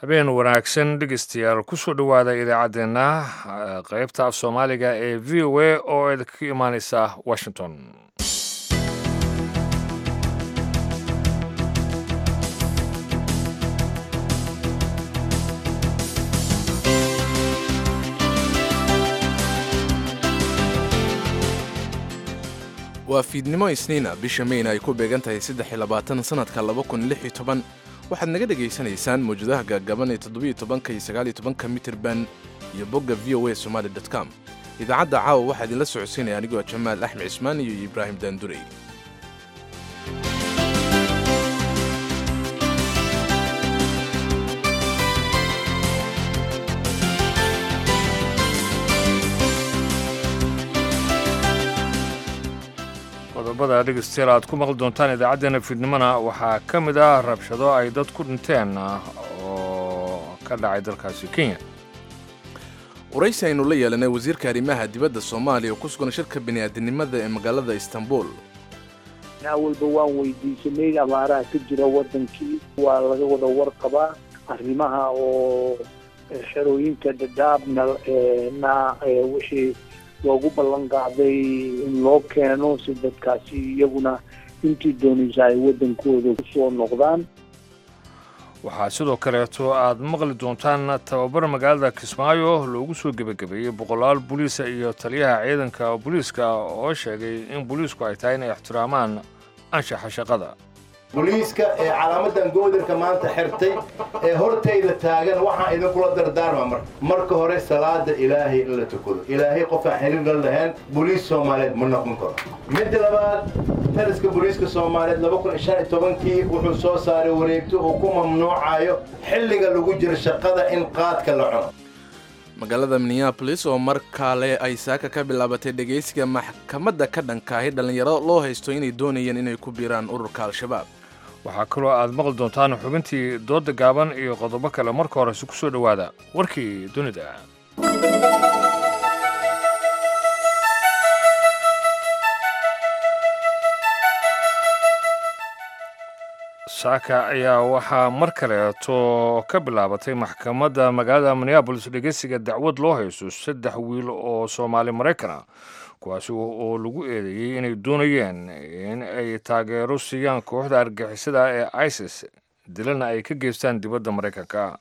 habeen wanaagsan dhegeystayaal kusoo dhowaada idaacaddeenna qeybta af soomaaliga ee v o a oo idinka imaaneysa washington waa fiidnimo isniina bisha meyna ay ku beegan tahay saddex iyo labaatan sannadka laba kun lix iyo toban waxaad naga dhegaysanaysaan mawjadaha gaagaban ee toddobiyo tobanka iyo sagaaliyo tobanka mitirban iyo bogga v o a somaali dot com idaacadda caawa waxaa idinla socodsiinaya anigoo jamaal axmed cismaan iyo ibraahim daandurey qodobada dhegeystayaal aad ku maqli doontaan idaacaddeenna fiidnimona waxaa ka mid ah rabshado ay dad ku dhinteen oo ka dhacay dalkaasi kenya waraysi aynu la yeelanay wasiirka arrimaha dibadda soomaaliya oo ku sugan shirka bini'aadanimada ee magaalada istanbul awalba waan weydiisanay abaaraha ka jira wadankii waa laga wada warqabaa arrimaha oo xerooyinka dadaabna na wixii loogu ballan qaaday in loo keeno si dadkaasi iyaguna intii doonaysa ay waddankooda kusoo noqdaan waxaa sidoo kaleeto aad maqli doontaan tababar magaalada kismaayo loogu soo gebagabeeyey boqolaal booliisa iyo taliyaha ciidanka booliiska oo sheegay in booliisku ay tahay inay ixtiraamaan anshaxa shaqada boliiska ee calaamadan goodarka maanta xirtay ee hortayda taagan waxaan idinkula dardaarma marka marka hore salaada ilaahay in la tukado ilaahay qofaan xiriir la lahayn boliis soomaaliyeed ma noqon karo midda labaad taliska boliiska soomaaliyeed laba kun shan iyo tobankii wuxuu soo saaray wareegto uu ku mamnuucayo xilliga lagu jiro shaqada in qaadka la cuno magaalada minneabolis oo mar kale ay saaka ka bilaabatay dhegaysiga maxkamadda ka dhankaahi dhallinyaro loo haysto inay doonayeen inay ku biiraan ururka al-shabaab waxaa kaloo aad maqli doontaan xubintii doodda gaaban iyo qodobo kale marka horese ku soo dhowaada warkii dunida saaka ayaa waxaa mar kaleeto ka bilaabatay maxkamadda magaalada minneabolis dhegeysiga dacwad loo haysto saddex wiil oo soomaali maraykana kuwaasi oo lagu eedeeyey inay doonayeen in ay taageero siiyaan kooxda argixisada ee isis dilana ay ka geystaan dibadda maraykanka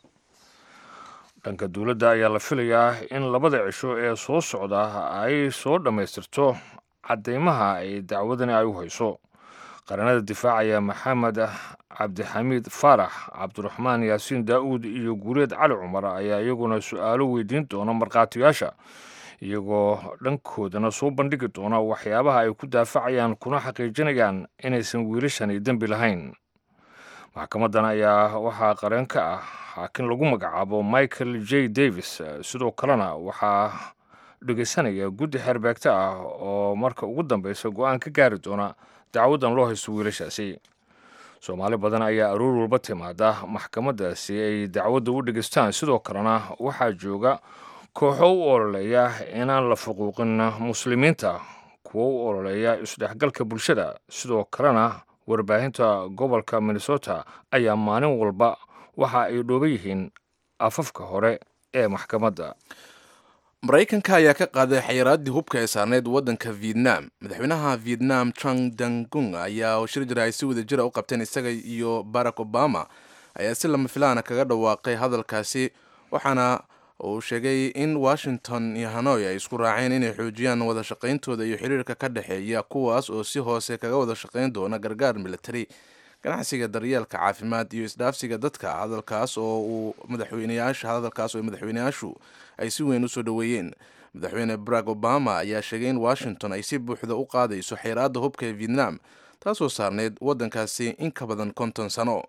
dhanka dowladda ayaa la filayaa in labada cisho ee soo socda ay soo dhammaystirto caddeymaha ay dacwadani ay u hayso qaranada difaacaya maxamed cabdixamiid faarax cabdiraxmaan yaasiin daa'uud iyo guureed cali cumar ayaa iyaguna su-aalo weydiin doona markhaatiyaasha iyagoo dhankoodana soo bandhigi doona waxyaabaha ay ku daafacayaan kuna xaqiijinayaan inaysan wiilashani dembi lahayn maxkamadan ayaa waxaa qareen ka ah xaakin lagu magacaabo michael j davis sidoo kalena waxaa dhegeysanaya guddi xeerbeegta ah oo marka ugu dambeysa go-aan ka gaari doona dacwadan loo haysto wiilashaasi soomaali badan ayaa aroor walba timaada maxkamadaasi ay dacwadda u dhegeystaan sidoo kalena waxaa jooga kooxo u ololeeya inaan la fuquuqin muslimiinta kuwo u ololeeya isdhexgalka bulshada sidoo kalena warbaahinta gobolka minnesota ayaa maalin walba waxa ay dhooban yihiin afafka hore ee maxkamadda maraykanka ayaa ka qaaday xayiraaddii hubka ee saarneyd waddanka vietnam madaxweynaha vietnam trang dangung ayaa shir jira ay si wada jira u qabteen isaga iyo barack obama ayaa si lama filaana kaga dhawaaqay hadalkaasi waxaana uu sheegay in washington iyo hanoy ay isku raaceen inay xoojiyaan wada shaqayntooda iyo xiriirka ka dhexeeya kuwaas oo si hoose kaga wada shaqayn doona gargaar military ganacsiga daryeelka caafimaad iyo isdhaafsiga dadka hadalkaas oo uu madaxweyneyaasha hadalkaas oo madaxweyneyaashu ay si weyn usoo dhoweeyeen madaxweyne barack obama ayaa sheegay in washington ay si buuxda u qaadayso xeeraadda hubka ee vietnam taasoo saarneyd waddankaasi in ka badan konton sano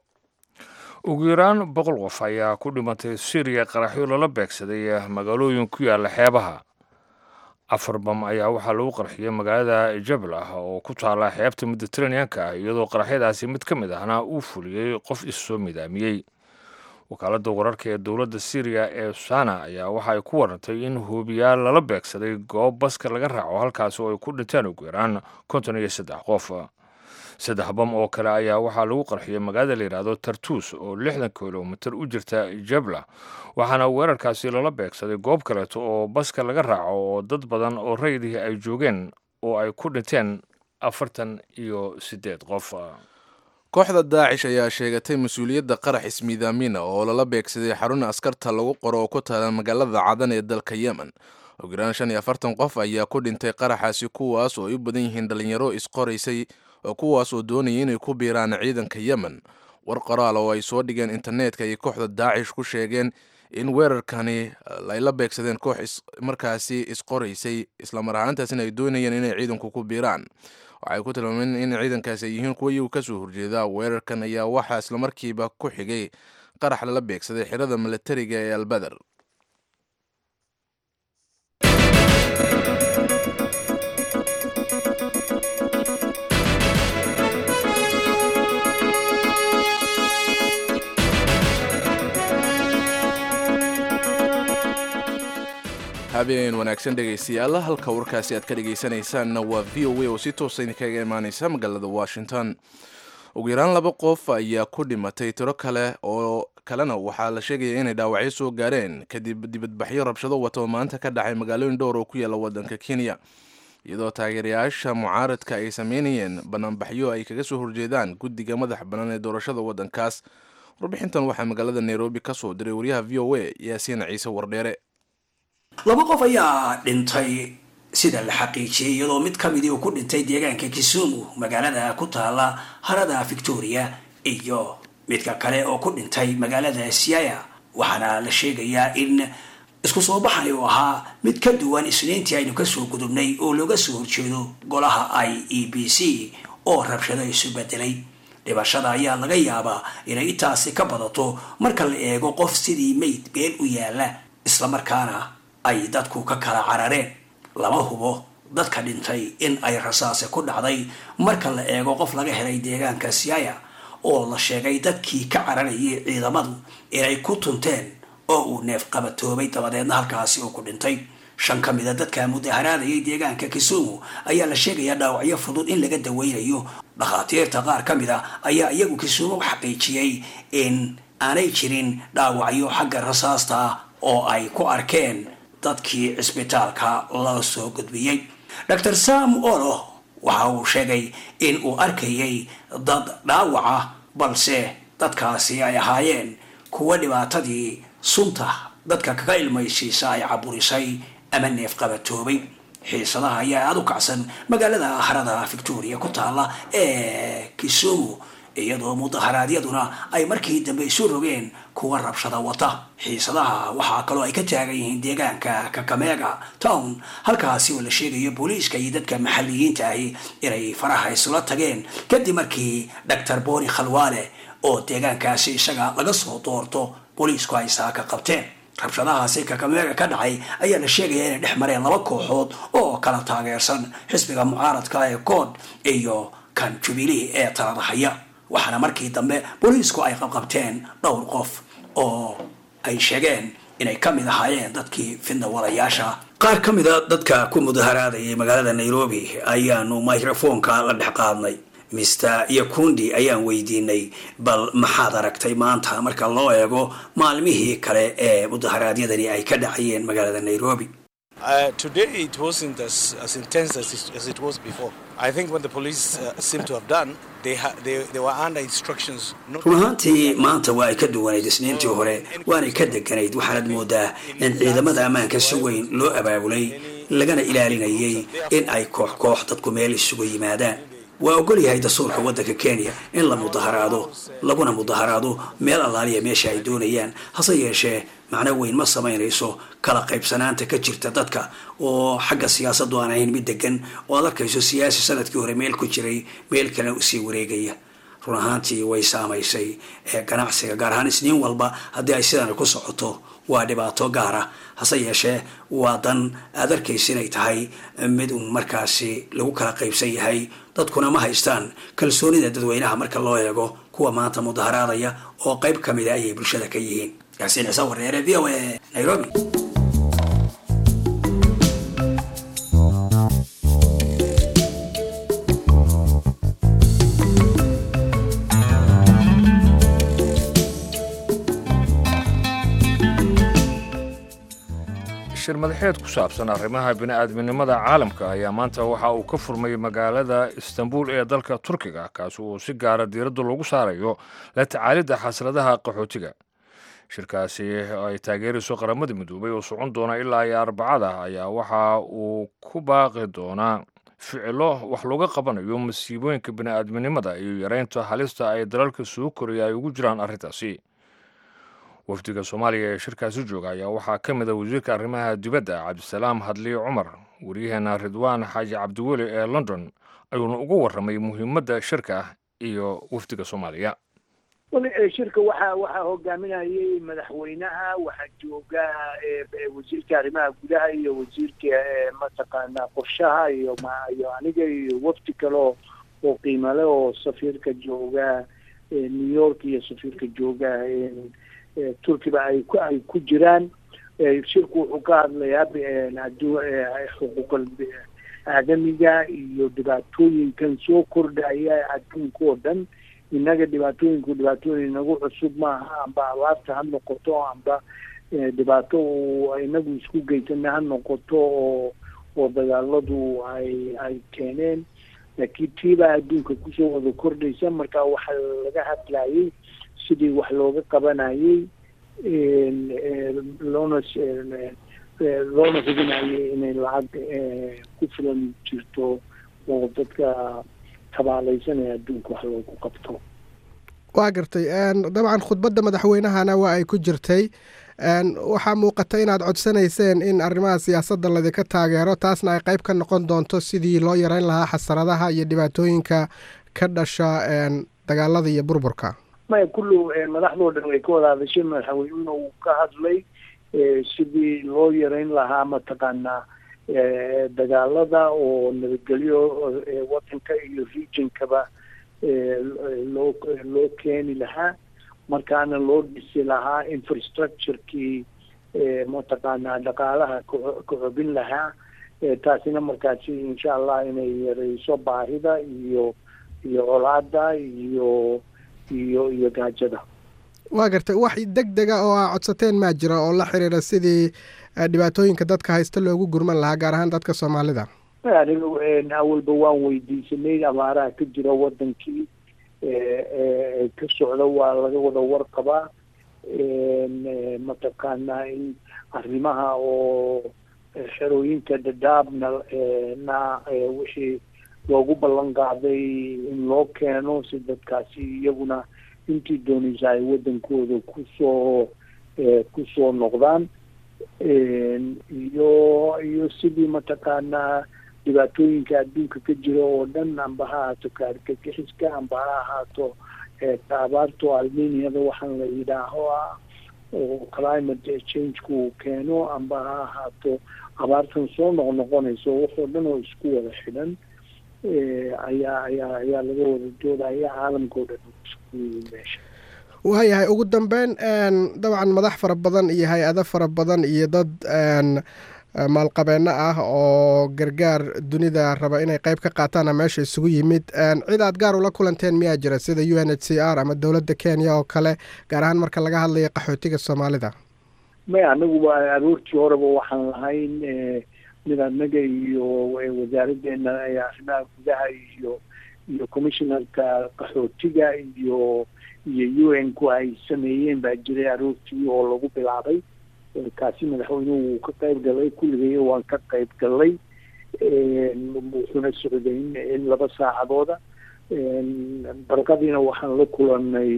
ugu yaraan boqol qof ayaa ku dhimatay syriya qaraxyo lala beegsaday magaalooyin ku yaala xeebaha afar bam ayaa waxaa lagu qarxiyey magaalada jablah oo ku taala xeebta mediteraneanka iyadoo qaraxyadaasi mid ka mid ahna uu fuliyey qof issoo midaamiyey wakaaladda wararka ee dowladda syriya ee sana ayaa waxa ay ku warantay in hoobiyaal lala beegsaday goob baska laga raaco halkaasi oo ay ku dhinteen ugu yaraan konton iyo saddex qof saddex bam oo kale ayaa waxaa lagu qarxiyey magaalada la yidhaahdo tartuus oo lixdan kilomitir u jirta jabla waxaana weerarkaasi lala beegsaday goob kaleeto oo baska laga raaco oo dad badan oo rayidihii ay joogeen oo ay ku dhinteen afartan iyo siddeed qof kooxda daacish ayaa sheegatay mas-uuliyadda qarax ismiidaamina oo lala beegsaday xarun askarta lagu qoro oo ku taala magaalada cadan ee dalka yemen ugu yaraan shan iyo afartan qof ayaa ku dhintay qaraxaasi kuwaas oo ay u badan yihiin dhalinyaro isqoraysay oo kuwaas oo doonaya inay ku biiraan ciidanka yemen war qoraal oo ay soo dhigeen internetka ayay kooxda daacish ku sheegeen in weerarkani ay la beegsadeen koox markaasi isqoraysay islamar ahaantaasina ay doonayeen inay ciidanku ku biiraan waxay ku tilmaameen in ciidankaasi ay yihiin kuwa iyagu kasoo horjeeda weerarkan ayaa waxaa islamarkiiba ku xigay qarax lala beegsaday xirada milatariga ee albeder habeen wanaagsan dhegaystayaal halka warkaasi aad ka dhegaysanaysaanna waa v o a oo si toosa idinkaga imaaneysa magaalada washington ugu yaraan laba qof ayaa ku dhimatay tiro kale oo kalena waxaa la sheegaya inay dhaawacyo soo gaareen kadib dibadbaxyo rabshado wata oo maanta ka dhacay magaalooyin dhowr oo ku yaala wadanka kenya iyadoo taageerayaasha mucaaradka ay sameynayeen banaanbaxyo ay kaga soo horjeedaan guddiga madax bannaan ee doorashada waddankaas warbixintan waxaa magaalada nairobi ka soo diray wariyaha v o a yaasiin ciise wardheere laba qof ayaa dhintay sida la xaqiijiyey iyadoo mid ka midii uu ku dhintay deegaanka kisumu magaalada ku taala harada victoria iyo midka kale oo ku dhintay magaalada siaya waxaana la sheegayaa in isku soo baxani uu ahaa mid ka duwan isniintii aynu kasoo gudubnay oo looga soo horjeedo golaha i e b c oo rabshado isu bedelay dhibashada ayaa laga yaabaa inay intaasi ka badato marka la eego qof sidii mayd been u yaala islamarkaana ay dadku ka kala carareen lama hubo dadka dhintay in ay rasaase ku dhacday marka la eego qof laga helay deegaanka siaya oo la sheegay dadkii ka cararayay ciidamadu inay ku tunteen oo uu neef qabatoobay dabadeedna halkaasi uu ku dhintay shan ka mida dadka mudaharaadayay deegaanka kisumu ayaa la sheegayaa dhaawacyo fudud in laga daweynayo dhakhaatiirta qaar ka mid a ayaa iyagu kisumu xaqiijiyey in aanay jirin dhaawacyo xagga rasaasta oo ay ku arkeen dadkii cisbitaalka la soo gudbiyey dor sam olo waxa uu sheegay in uu arkayay dad dhaawaca balse dadkaasi ay ahaayeen kuwa dhibaatadii sunta dadka kaga ilmaysiisa ay caburisay ama neef qabatoobay xiisadaha ayaa aada u kacsan magaalada harada victoria ku taala ee kisumu iyadoo mudaharaadyaduna ay markii dambe isu rogeen kuwa rabshada wata xiisadaha waxaa kaloo ay ka taagan yihiin deegaanka kakamega town halkaasi oo la sheegayo booliiska iyo dadka maxalliyiinta ahi inay faraha isula tageen kadib markii doctor boni khalwaale oo deegaankaasi isaga laga soo doorto booliisku ay saaka qabteen rabshadahaasi kakameega ka dhacay ayaa la sheegaya inay dhex mareen laba kooxood oo kala taageersan xisbiga mucaaradka ee kood iyo kan jubilee ee talada haya waxaana markii dambe booliisku ay qabqabteen dhowr qof oo ay sheegeen inay ka mid ahaayeen dadkii fidnawalayaasha qaar ka mida dadka ku mudaharaadayay magaalada nairobi ayaanu microfoonka la dhex qaadnay mister yakundi ayaan weydiinay bal maxaad aragtay maanta marka loo eego maalmihii kale ee mudaharaadyadani ay ka dhacayeen magaalada nairobi Uh, today it wasn't as, as intense as it, as it was before. I think what the police uh, seem to have done, they, ha- they, they were under instructions not run ahaantii maanta waa ay ka duwanayd isniintii hore waanay ka deganayd waxaanad moodaa in ciidamada ammaanka si weyn loo abaabulay lagana ilaalinayay in ay koox koox dadku meel isugu yimaadaan waa ogol yahay dastuurka waddanka kenya in la mudaharaado laguna mudaharaado meel allaaliya meesha ay doonayaan hase yeeshee macno weyn ma samaynayso kala qaybsanaanta ka jirta dadka oo xagga siyaasaddu aan ahayn mid degan oo ad arkayso siyaasi sanadkii hore meel ku jiray meel kale usii wareegaya run ahaantii way saamaysay ee ganacsiga gaar ahaan isniin walba haddii ay sidan ku socoto waa dhibaato gaara hase yeeshee waa dan aad arkaysa inay tahay mid uun markaasi lagu kala qaybsan yahay dadkuna ma haystaan kalsoonida dadweynaha marka loo eego kuwa maanta mudaharaadaya oo qayb ka mida ayay bulshada ka yihiin yaasiin ciise wareere v o a nairobi shir madaxeed ku saabsan arrimaha bini'aadminimada caalamka ayaa maanta waxa uu ka furmay magaalada istanbul ee dalka turkiga kaasi uu si gaara diiradda loogu saarayo la tacaalidda xasradaha qaxootiga shirkaasi ay taageerayso qaramada midoobay oo socon doona ilaa iyo arbacada ayaa waxa uu ku baaqi doonaa ficilo wax looga qabanayo masiibooyinka bini'aadminimada iyo yareynta halista ay dalalka soo koraya ay ugu jiraan arrintaasi wafdiga soomaaliya ee shirkaasi jooga ayaa waxaa ka mid a wasiirka arrimaha dibadda cabdisalaam hadliye cumar waryaheena ridwaan xaaji cabdiweli ee london ayuuna ugu warramay muhiimadda shirka iyo wafdiga soomaaliya shirka waxaa waxaa hogaaminayay madaxweynaha waxaa jooga wasiirka arrimaha gudaha iyo wasiirka mataqaana qorshaha iyo iyo aniga iyo wafdi kale oo oo qiimale oo safiirka jooga new york iyo safiirka jooga turkiba ay ku ay ku jiraan shirku wuxuu ka hadlayaa xuquuqal aadamiga iyo dhibaatooyinkan soo kordhaya adduunka oo dhan innaga dhibaatooyinku dhibaatooyin inagu cusub maaha amba abaarta ha noqoto amba dhibaato uu inagu isku geysana ha noqoto oo oo dagaaladu ay ay keeneen laakiin tiibaa adduunka kusoo wada kordhaysa marka waxaa laga hadlayay sidii wax looga qabanayay loona loona hubinayay inay lacag ku filan jirto oo dadka tabaalaysanaya adduunka wax loogu qabto waa gartay dabcan khudbadda madaxweynahana waa ay ku jirtay waxaa muuqata inaad codsanayseen in arrimaha siyaasadda ladinka taageero taasna ay qayb ka noqon doonto sidii loo yareyn lahaa xasaradaha iyo dhibaatooyinka ka dhasha dagaalada iyo burburka maya kullu madaxdoo dhan way ka wada hadashay madaxweynuna uu ka hadlay sidii loo yareyn lahaa mataqaanaa dagaalada oo nabadgelyo wadanka iyo regionkaba loo loo keeni lahaa markaana loo dhisi lahaa infrastructurekii mataqaanaa dhaqaalaha ka xobin lahaa taasina markaasi insha allah inay yareyso baahida iyo iyo colaada iyo iyo iyo gaajada waa gartay wax deg dega oo aa codsateen maa jira oo la xiriira sidii dhibaatooyinka dadka haysta loogu gurman lahaa gaar ahaan dadka soomaalida aniga awalba waan weydiisanay abaaraha ka jira wadankii ka socda waa laga wada warqabaa mataqaanaa in arrimaha oo xerooyinka dhadhaabna na wixii loogu ballan qaaday in loo keeno si dadkaasi iyaguna intii doonaysa ay wadankooda kusoo kusoo noqdaan iyo iyo sidii mataqaanaa dhibaatooyinka adduunka ka jira oo dhan amba ha ahaato kaarkagixiska amba ha ahaato abaarto almeniada waxaan la yidhaaho ah oo climate changeku keeno amba ha ahaato abaartan soo noqnoqonayso waxoo dhan oo isku wada xidhan ayaa ayaa ayaa laga wada doodaya caalamkao dhan isku meesha waayahay ugu dambeyn dabcan madax fara badan iyo hay-ado fara badan iyo dad maalqabeeno ah oo gargaar dunida raba inay qayb ka qaataana meesha isugu yimid cid aad gaar ula kulanteen miyaa jira sida u n h c r ama dowladda kenya oo kale gaar ahaan marka laga hadlayo qaxootiga soomaalida maya anaguba aroortii horeba waxaan lahayn mid anaga iyo wasaaraddeena arrimaha gudaha iyo iyo commissionarka qaxootiga iyo iyo u n ku ay sameeyeen baa jiray aroortii oo lagu bilaabay kaasi madaxweynuhu wuu ka qayb galay kulligay waan ka qayb galay wuxuuna socday in laba saacadooda barqadiina waxaan la kulanay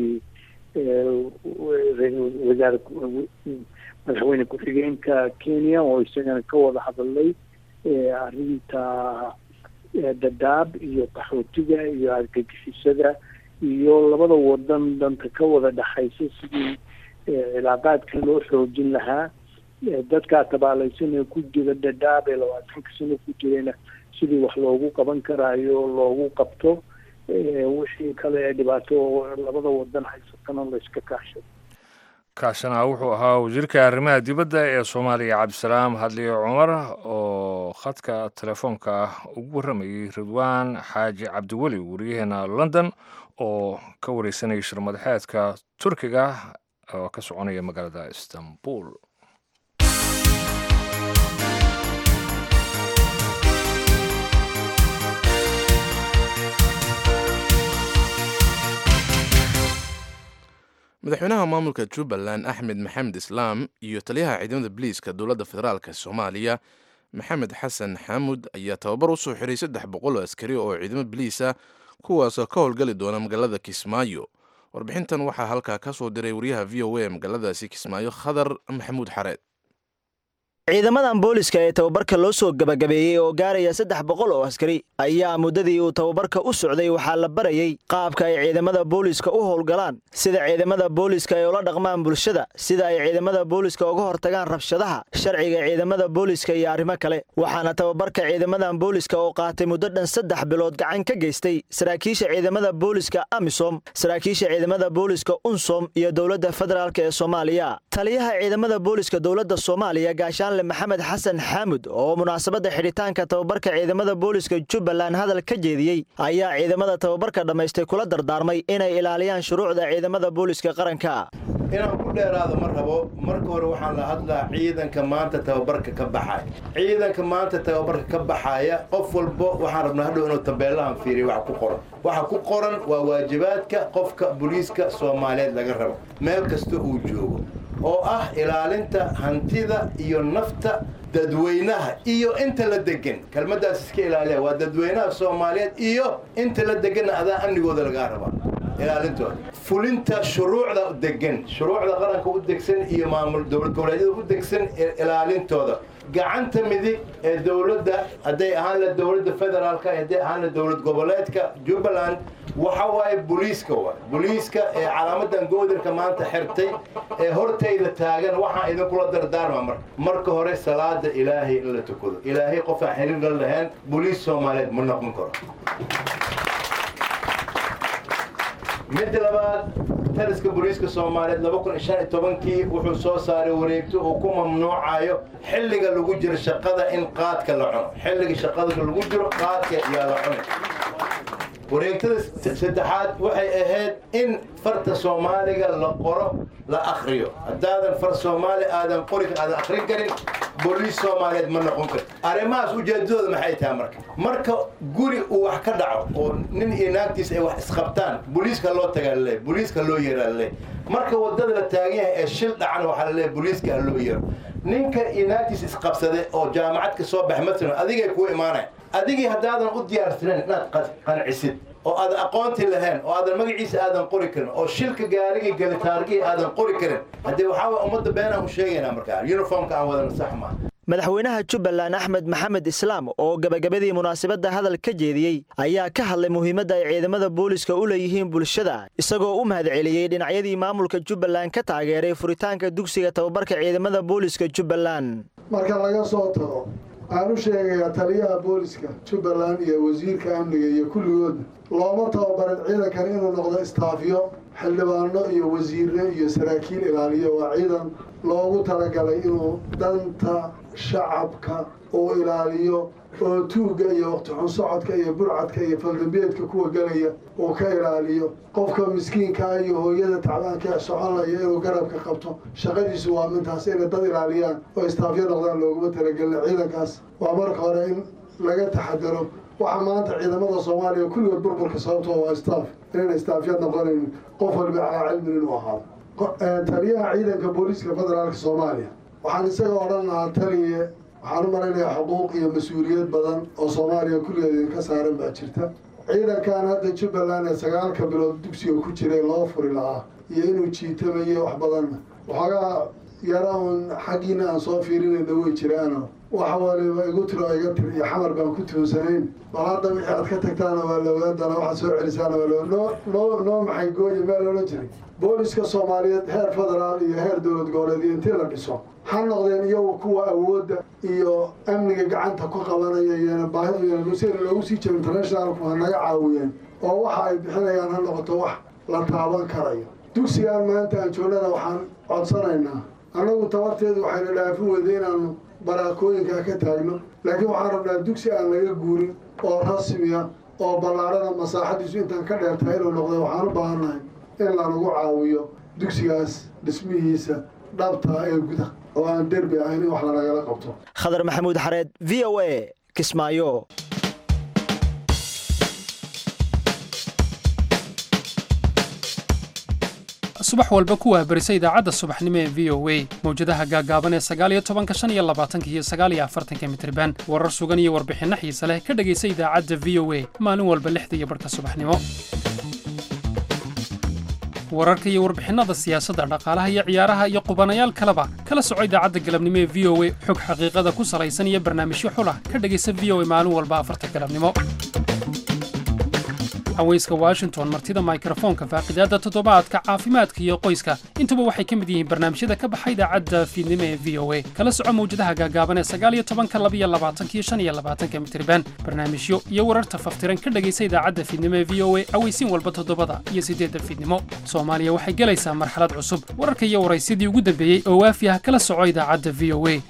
wasaar madaxweyne ku-xigeenka kenya oo isagana ka wada hadalay arrinta dadaab iyo qaxootiga iyo argagixisada iyo labada wadan danta ka wada dhexaysa sidii cilaaqaadka loo xoojin lahaa dadkaa tabaalaysan ee ku jira dadaab ee labaatanka sano ku jirayna sidii wax loogu qaban karaayo loogu qabto wixii kale ee dhibaato labada wadan haysatana la iska kaashado kaasina wuxuu ahaa wasiirka arrimaha dibadda ee soomaaliya cabdisalaam hadliye cumar oo khadka telefoonka ah ugu warramayay ridwaan xaaji cabdiweli wariyaheena london oo ka wareysanayay shirmadaxeedka turkiga oo ka soconaya magaalada istanbul madaxweynaha maamulka jubbaland axmed maxamed islaam iyo taliyaha ciidamada biliiska dowladda federaalk soomaaliya maxamed xasan xaamud ayaa tababar u soo xiray saddex boqol oo askari oo ciidamo biliisa kuwaasoo ka howlgali doona magaalada kismaayo warbixintan waxaa halkaa ka soo diray wariyaha v o a magaaladaasi kismaayo khadar maxamuud xareed ciidamadan booliska ee tababarka loo soo gabagabeeyey oo gaaraya saddex boqol oo askari ayaa muddadii uu tababarka u socday waxaa la barayey qaabka ay ciidamada booliska u howlgalaan sida ciidamada booliska ay ula dhaqmaan bulshada sida ay ciidamada booliska uga hortagaan rabshadaha sharciga ciidamada booliska iyo arrimo kale waxaana tababarka ciidamadan booliska oo qaatay muddo dhan saddex bilood gacan ka geystay saraakiisha ciidamada booliska amisom saraakiisha ciidamada booliska unsom iyo dowladda federaalk ee soomaaliya taliyaha ciidamada booliska dowladda soomaaliya gaashaan maxamed xasan xaamud oo munaasabadda xidhitaanka tababarka ciidamada booliska jubbaland hadal ka jeediyey ayaa ciidamada tababarka dhammaystay kula dardaarmay inay ilaaliyaan shuruucda ciidamada booliska qaranka inaan ku dheeraado ma rabo marka hore waxaan la hadlaa ciidanka maanta tababarka ka baxaya ciidanka maanta tababarka ka baxaya qof walbo waxaan rabnaa hadhow inuu tabeellahan fiiriya waxa ku qoran waxa ku qoran waa waajibaadka qofka booliiska soomaaliyeed laga rabo meel kasta uu joogo oo ah ilaalinta hantida iyo nafta dadweynaha iyo inta la degan kelmaddaas iska ilaaliya waa dadweynaha soomaaliyeed iyo inta la deganna adaa amnigooda lagaa rabaa ilaalintooda fulinta shuruucda degan shuruucda qaranka u degsan iyo maamul dowlad goboleedyada u degsan ilaalintooda gacanta midig ee dowladda hadday ahaan la dowladda federaalka hadday ahaan la dowlad goboleedka jubbaland waxa waaye booliiska waay booliiska ee calaamadan goodirka maanta xirtay ee hortayda taagan waxaan idinkula dardaarma marka marka hore salaada ilaahay in la tukado ilaahay qofaan xiriir la lahayn booliis soomaaliyeed ma noqon karo midda labaad taliska booliiska soomaaliyeed laba kun shan iyo tobankii wuxuu soo saaray wareegto uu ku mamnuucayo xilliga lagu jiro shaqada in qaadka la cuno xilliga shaqada lagu jiro qaadka yaa la cunay wareegtada saddexaad waxay ahayd in farta soomaaliga la qoro la akriyo haddaadan far soomaali aadan qori aadan akrin karin booliis soomaaliyeed ma noqon karti arrimahaas ujeedadooda maxay tahay marka marka guri uu wax ka dhaco oo nin iyo naagtiis ay wax isqabtaan booliiska loo tagaa laleeyahy booliiska loo yeeraa laleeyahy marka waddada la taagan yahay ee shil dhacan waxaa laleeyahy booliiska ha loo yeero ninka iyo naagtiis isqabsade oo jaamacad ka soo bax masalan adigay kuu imaanayan adigii haddaadan u diyaarsanayn inaad qancisid oo aadan aqoonti lahayn oo aadan magaciisa aadan qori karin oo shilka gaarigii galitaargii aadan qori karin haddii waxaa way ummadda beenaan u sheegaynaa markaa uniformka aan wadana sax maaha madaxweynaha jubbaland axmed maxamed islaam oo gabagabadii munaasabadda hadal ka jeediyey ayaa ka hadlay muhiimadda ay ciidamada booliska u leeyihiin bulshada isagoo u mahadceliyey dhinacyadii maamulka jubbaland ka taageeray furitaanka dugsiga tababarka ciidamada booliska jubbaland marka laga soo tago waxaan u sheegayaa taliyaha booliska jubbaland iyo wasiirka amniga iyo kulligoodna looma tababarin ciidankan inuu noqdo istaafyo xildhibaano iyo wasiirre iyo saraakiil ilaaliyo waa ciidan loogu talagalay inuu danta shacabka uu ilaaliyo oo tuugga iyo waqtixun socodka iyo burcadka iyo faldambeedka kuwa gelaya uu ka ilaaliyo qofka miskiinkaa iyo hooyada tacbaanka soconaya inuu garabka qabto shaqadiisu waa mintaas inay dad ilaaliyaan oo istaafyo noqdaan looguma talagelina ciidankaas waa marka hore in laga taxadaro waxaa maanta ciidamada soomaaliya kulligood burburka sababtoo waa istaaf inayna istaafyad noqonayn qof walba calaa cilmin inuu ahaado taliyaha ciidanka booliiska federaalka soomaaliya waxaan isaga odhan lahaa taliye waxaan u malaynayaa xuquuq iyo mas-uuliyad badan oo soomaaliya kulligeed idinka saaran baa jirta ciidankan hadda jubbaland ee sagaalka bilood dugsiga ku jiray loo furi lahaa iyo inuu jiitamayo wax badanna waxoogaa yara uun xaggiina aan soo fiirinayna way jiraano waxa waliba igu tiro iga tir iyo xamar baan ku tuunsanayn bal hadda wixii aad ka tagtaana waa la ogaadana waxaad soo celisaana waa noo noo noo maxay gooye meel loola jiray booliska soomaaliyeed heer federaal iyo heer dowlad goboleed iyo intii la dhiso ha noqdeen iyagu kuwa awoodda iyo amniga gacanta ku qabanaya iyona baahida sida loogu sii jiro internationalku ha naga caawiyeen oo waxa ay bixinayaan ha noqoto wax la taaban karayo dugsigaan maanta aan joognada waxaan codsanaynaa annagu tabarteedu waxayna dhaafin weyday inaanu baraakooyinkaa ka taagno laakiin waxaan rabnaa dugsi aan laga guurin oo rasmiya oo ballaarhada masaaxadiisu intaan ka dheertahay inuu noqda waxaan u baahannahay in lanagu caawiyo dugsigaas dhismihiisa dhabtaa ee guda oo aan derbi ahayn in wax lanagala qabto khadar maxamuud xareed v o a kismaayo subax walba ku waahbarisa idaacadda subaxnimo ee v o a mawjadaha gaagaaban ee sagaaliyo tobanka shan iyo labaatanka iyo sagaaliyo afartanka mitriban warar sugan iyo warbixinno xiise leh ka dhegaysa idaacadda v o a maalin walba lixda iyo barhka subaxnimo wararka iyo warbixinnada siyaasadda dhaqaalaha iyo ciyaaraha iyo qubanayaal kaleba kala soco idaacadda galabnimo ee v o a xog xaqiiqada ku salaysan iyo barnaamijyo xulah ka dhegaysa v o a maalin walba afarta galabnimo haweyska washington martida mikrofoonka faaqidaadda toddobaadka caafimaadka iyo qoyska intuba waxay ka mid yihiin barnaamijyada ka baxa idaacadda fiidnimo ee v o a kala soco mawjadaha gaagaaban ee sagaaliyo tobanka labiyo labaatanka iyo shan iyo labaatanka mitriban barnaamijyo iyo wararta faftiran ka dhegaysa idaacadda fiidnimo ee v o a aweysiin walba toddobada iyo siddeedda fiidnimo soomaaliya waxay gelaysaa marxalad cusub wararka iyo waraysyadii ugu dambeeyey oo waafi ah kala soco idaacadda v o a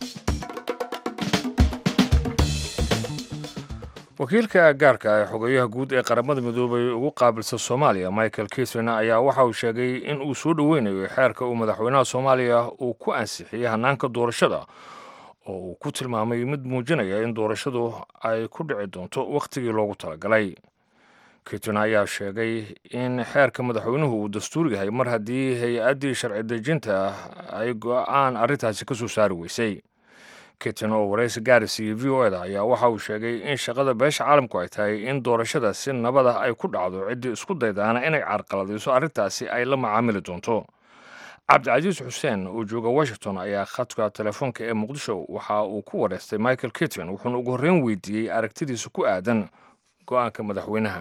wakiilka gaarka ee xogeyaha guud ee qaramada midoobay ugu qaabilsan soomaaliya michael kisrin ayaa waxa uu sheegay in uu soo dhoweynayo xeerka uu madaxweynaha soomaaliya uu ku ansixiyey hanaanka doorashada oo uu ku tilmaamay mid muujinaya in doorashadu ay ku dhici doonto wakhtigii loogu talagalay kitrin ayaa sheegay in xeerka madaxweynuhu uu dastuur yahay mar haddii hay-addii sharci dejinta ay go-aan arrintaasi ka soo saari weysay kitin oo waraysi gaaris iyo v o eda ayaa waxa uu sheegay in shaqada beesha caalamku ay tahay in doorashada si nabada ay ku dhacdo ciddii isku daydaana inay carqaladayso arrintaasi ay la macaamili doonto cabdicasiis xuseen oo jooga washington ayaa khadka telefoonka ee muqdisho waxa uu ku wareystay michael kitin wuxuuna ugu horreyn weydiiyey aragtidiisa ku aadan go-aanka madaxweynaha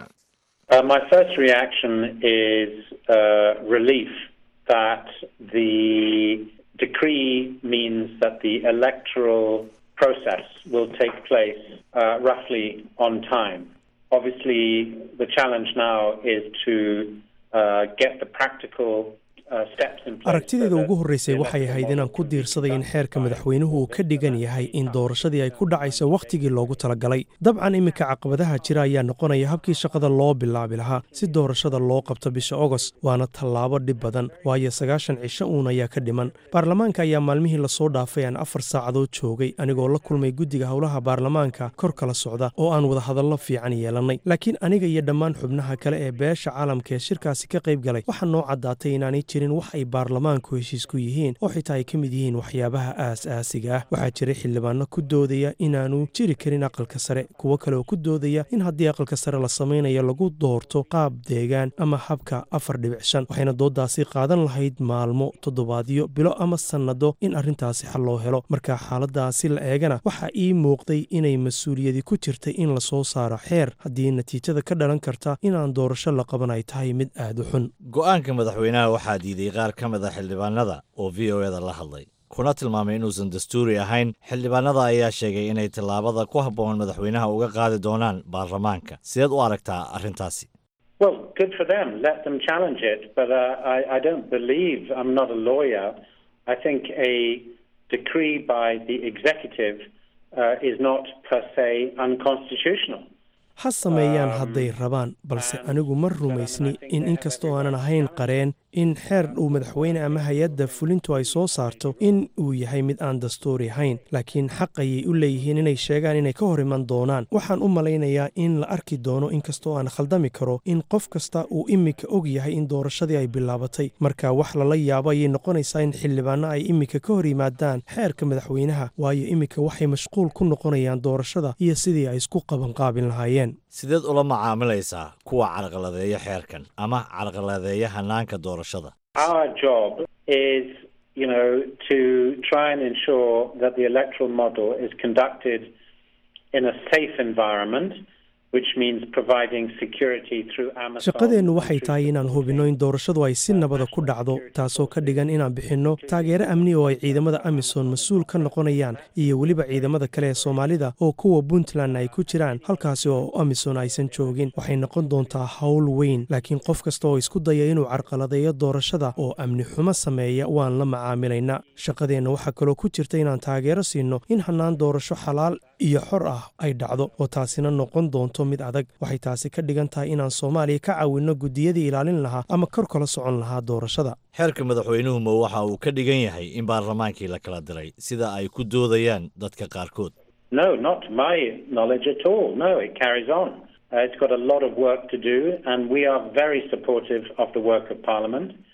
decree means that the electoral process will take place uh, roughly on time. Obviously, the challenge now is to uh, get the practical aragtideeda ugu horreysay waxay ahayd inaan ku diirsaday in xeerka madaxweynuhu uu ka dhigan yahay in doorashadii ay ku dhacayso wakhtigii loogu talagalay dabcan iminka caqabadaha jira ayaa noqonaya habkii shaqada loo bilaabi lahaa si doorashada loo qabto bisha ogost waana tallaabo dhib badan waayo sagaashan cisho uun ayaa ka dhiman baarlamaanka ayaa maalmihii lasoo dhaafay aan afar saacadood joogay anigoo la kulmay guddiga howlaha baarlamaanka kor kala socda oo aan wadahadallo fiican yeelannay laakiin aniga iyo dhammaan xubnaha kale ee beesha caalamka ee shirkaasi ka qayb galay waxaa noo caddaatay inaanay jirin wax ay baarlamaanku heshiis ku yihiin oo xitaa ay ka mid yihiin waxyaabaha aas-aasiga ah waxaa jiray xildhibaano ku doodaya inaanu jiri karin aqalka sare kuwo kale oo ku doodaya in haddii aqalka sare la samaynayo lagu doorto qaab deegaan ama habka afar dhibic shan waxayna dooddaasi qaadan lahayd maalmo toddobaadyo bilo ama sannado in arrintaasi xal loo helo marka xaaladaasi la eegana waxaa ii muuqday inay mas-uuliyadi ku jirtay in lasoo saaro xeer haddii natiijada ka dhalan karta inaan doorasho la qaban ay tahay mid aad u xun go-aanka madaxweynaha waxaa diiday qaar ka mid a xildhibaanada oo v o eda la hadlay kuna tilmaamay inuusan dastuuri ahayn xildhibaanada ayaa sheegay inay tallaabada ku habboon madaxweynaha uga qaadi doonaan baarlamaanka sideed u aragtaa arrintaasi Well, good for them. Let them challenge it. But uh, I, I don't believe, I'm not a lawyer. I think a decree by the executive uh, is not per se unconstitutional. ha sameeyaan hadday rabaan balse anigu ma rumaysni in inkastoo aanan ahayn qareen in xeer uu madaxweyne ama hay-adda fulintu ay soo saarto in uu yahay mid aan dastuuri ahayn laakiin xaq ayay u leeyihiin inay sheegaan inay ka hor iman doonaan waxaan u malaynayaa in la arki doono inkastoo aan khaldami karo in qof kasta uu iminka og yahay in doorashadii ay bilaabatay marka wax lala yaabo ayay noqonaysaa in xildhibaano ay iminka ka hor yimaadaan xeerka madaxweynaha waayo iminka waxay mashquul ku noqonayaan doorashada iyo sidii ay isku qabanqaabin lahaayeen sideed ula macaamilaysaa kuwa carqaladeeya xeerkan ama carqaladeeya hanaanka doorashada Our job is, you know, to try and ensure that the electoral model is conducted in a safe environment, which means providing security through Amazon. shaqadeennu waxay tahay inaan hubinno in doorashadu ay si nabada ku dhacdo taasoo ka dhigan inaan bixinno taageero amni oo ay ciidamada amisom mas-uul ka noqonayaan iyo weliba ciidamada kale ee soomaalida oo kuwa puntland ay ku jiraan halkaasi oo amisom aysan joogin waxay noqon doontaa howl weyn laakiin qof kasta oo isku daya inuu carqaladeeyo doorashada oo amni xumo sameeya waan la macaamilaynaa shaqadeenna waxaa kaloo ku jirta inaan taageero siinno in hannaan doorasho xalaal iyo xor ah ay dhacdo oo taasina noqon doonto mid adag waxay taasi ka dhigan tahay inaan soomaaliya ka caawinno guddiyadii ilaalin lahaa ama kor kala socon lahaa doorashada xeerka madaxweynuhu ma waxa uu ka dhigan yahay in baarlamaankii la kala diray sida ay ku doodayaan dadka qaarkood No, not to my knowledge at all. No, it carries on. Uh, it's got a lot of work to do, and we are very supportive of the work of Parliament.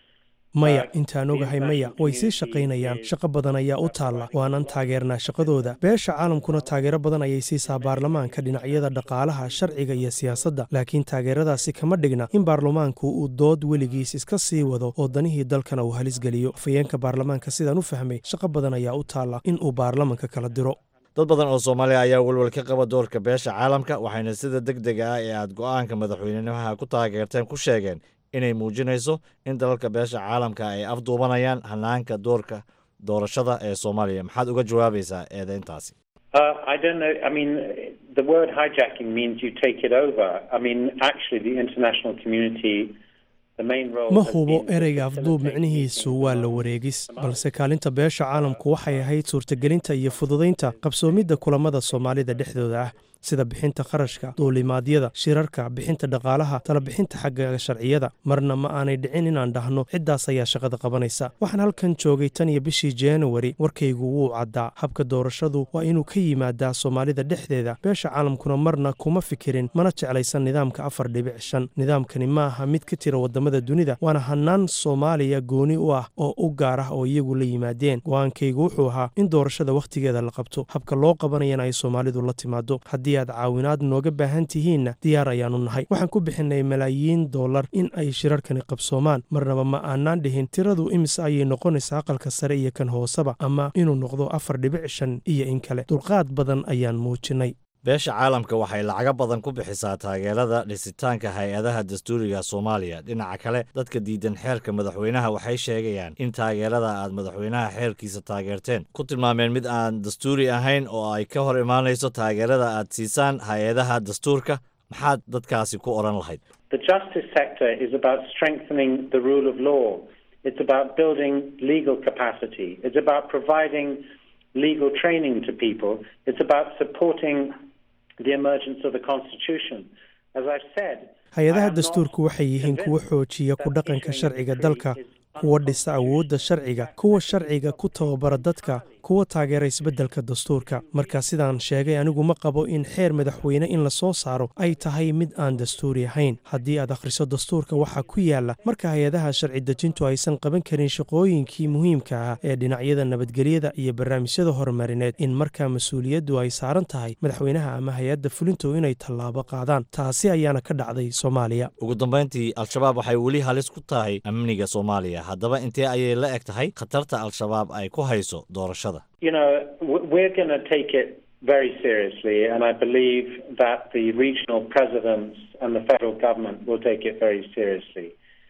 maya intaan ogahay maya way sii shaqaynayaan shaqo badan ayaa u taalla waanan taageernaa shaqadooda beesha caalamkuna taageero badan ayay siisaa baarlamaanka dhinacyada dhaqaalaha sharciga iyo siyaasadda laakiin taageeradaasi kama dhigna in baarlamaanku uu dood weligiis iska sii wado oo danihii dalkana uu halisgeliyo afayeenka baarlamaanka sidaan u fahmay shaqo badan ayaa u taalla in uu baarlamanka kala diro dad badan oo soomaaliya ayaa welwel ka qaba doorka beesha caalamka waxayna sida deg dega ah ee aad go'aanka madaxweynenimaha ku taageerteen ku sheegeen inay muujinayso in dalalka beesha caalamka ay afduubanayaan hanaanka doorka doorashada ee soomaaliya maxaad uga jawaabaysaa eedeyntaasi Uh, I don't know. I mean, the word hijacking means you take it over. I mean, actually, the international community, the main role. ma has hubo been ereyga afduub micnihiisu waa la wareegis balse kaalinta beesha caalamku waxay ahayd suurtagelinta iyo fududaynta qabsoomidda kulamada soomaalida dhexdooda ah sida bixinta kharashka duulimaadyada shirarka bixinta dhaqaalaha talabixinta xagga sharciyada marna ma aanay dhicin inaan dhahno ciddaas ayaa shaqada qabanaysa waxaan halkan joogay tan iyo bishii januari warkaygu wuu caddaa habka doorashadu waa inuu ka yimaadaa soomaalida dhexdeeda beesha caalamkuna marna kuma fikirin mana jeclaysan nidaamka afar dhibic shan nidaamkani ma aha mid ka tira wadamada dunida waana hanaan soomaaliya gooni u ah oo u gaar ah oo iyagu la yimaadeen go-aankaygu wuxuu ahaa in doorashada wakhtigeeda la qabto habka loo qabanayana ay soomaalidu la timaado haddii aad caawinaad nooga baahan tihiinna diyaar ayaanu nahay waxaan ku bixinay malaayiin dollar in ay shirarkani qabsoomaan marnaba ma aanaan dhihin tiradu imise ayay noqonaysaa aqalka sare iyo kan hooseba ama inuu noqdo afar dhibic shan iyo in kale dulqaad badan ayaan muujinay beesha caalamka waxay lacago badan ku bixisaa taageerada dhisitaanka hay-adaha dastuuriga soomaaliya dhinaca kale dadka diidan xeerka madaxweynaha waxay sheegayaan in taageerada aad madaxweynaha xeerkiisa taageerteen ku tilmaameen mid aan dastuuri ahayn oo ay ka hor imaanayso taageerada aad siisaan hay-adaha dastuurka maxaad dadkaasi ku odhan lahayd The justice sector is about strengthening the rule of law. It's about building legal capacity. It's about providing legal training to people. It's about supporting the emergence of the Constitution. As I've said, hay-adaha dastuurku waxay yihiin kuwa xoojiya ku dhaqanka sharciga dalka kuwa dhisa awoodda sharciga kuwa sharciga ku tababara dadka kuwa taageera isbeddelka dastuurka marka sidaan sheegay anigu ma qabo in xeer madaxweyne in la soo saaro ay tahay mid aan dastuuri ahayn haddii aad akhriso dastuurka waxaa ku yaala marka hay-adaha sharci dejintu aysan qaban karin shaqooyinkii muhiimka ah ee dhinacyada nabadgelyada iyo barnaamijyada horumarineed in markaa mas-uuliyaddu ay saaran tahay madaxweynaha ama hay-adda fulintu inay tallaabo qaadaan taasi ayaana ka dhacday soomaaliya ugu dambayntii al-shabaab waxay weli halis ku tahay amniga soomaaliya haddaba intee ayay la eg tahay khatarta al-shabaab ay ku hayso doorashada you know, w- we're going to take it very seriously, and I believe that the regional presidents and the federal government will take it very seriously.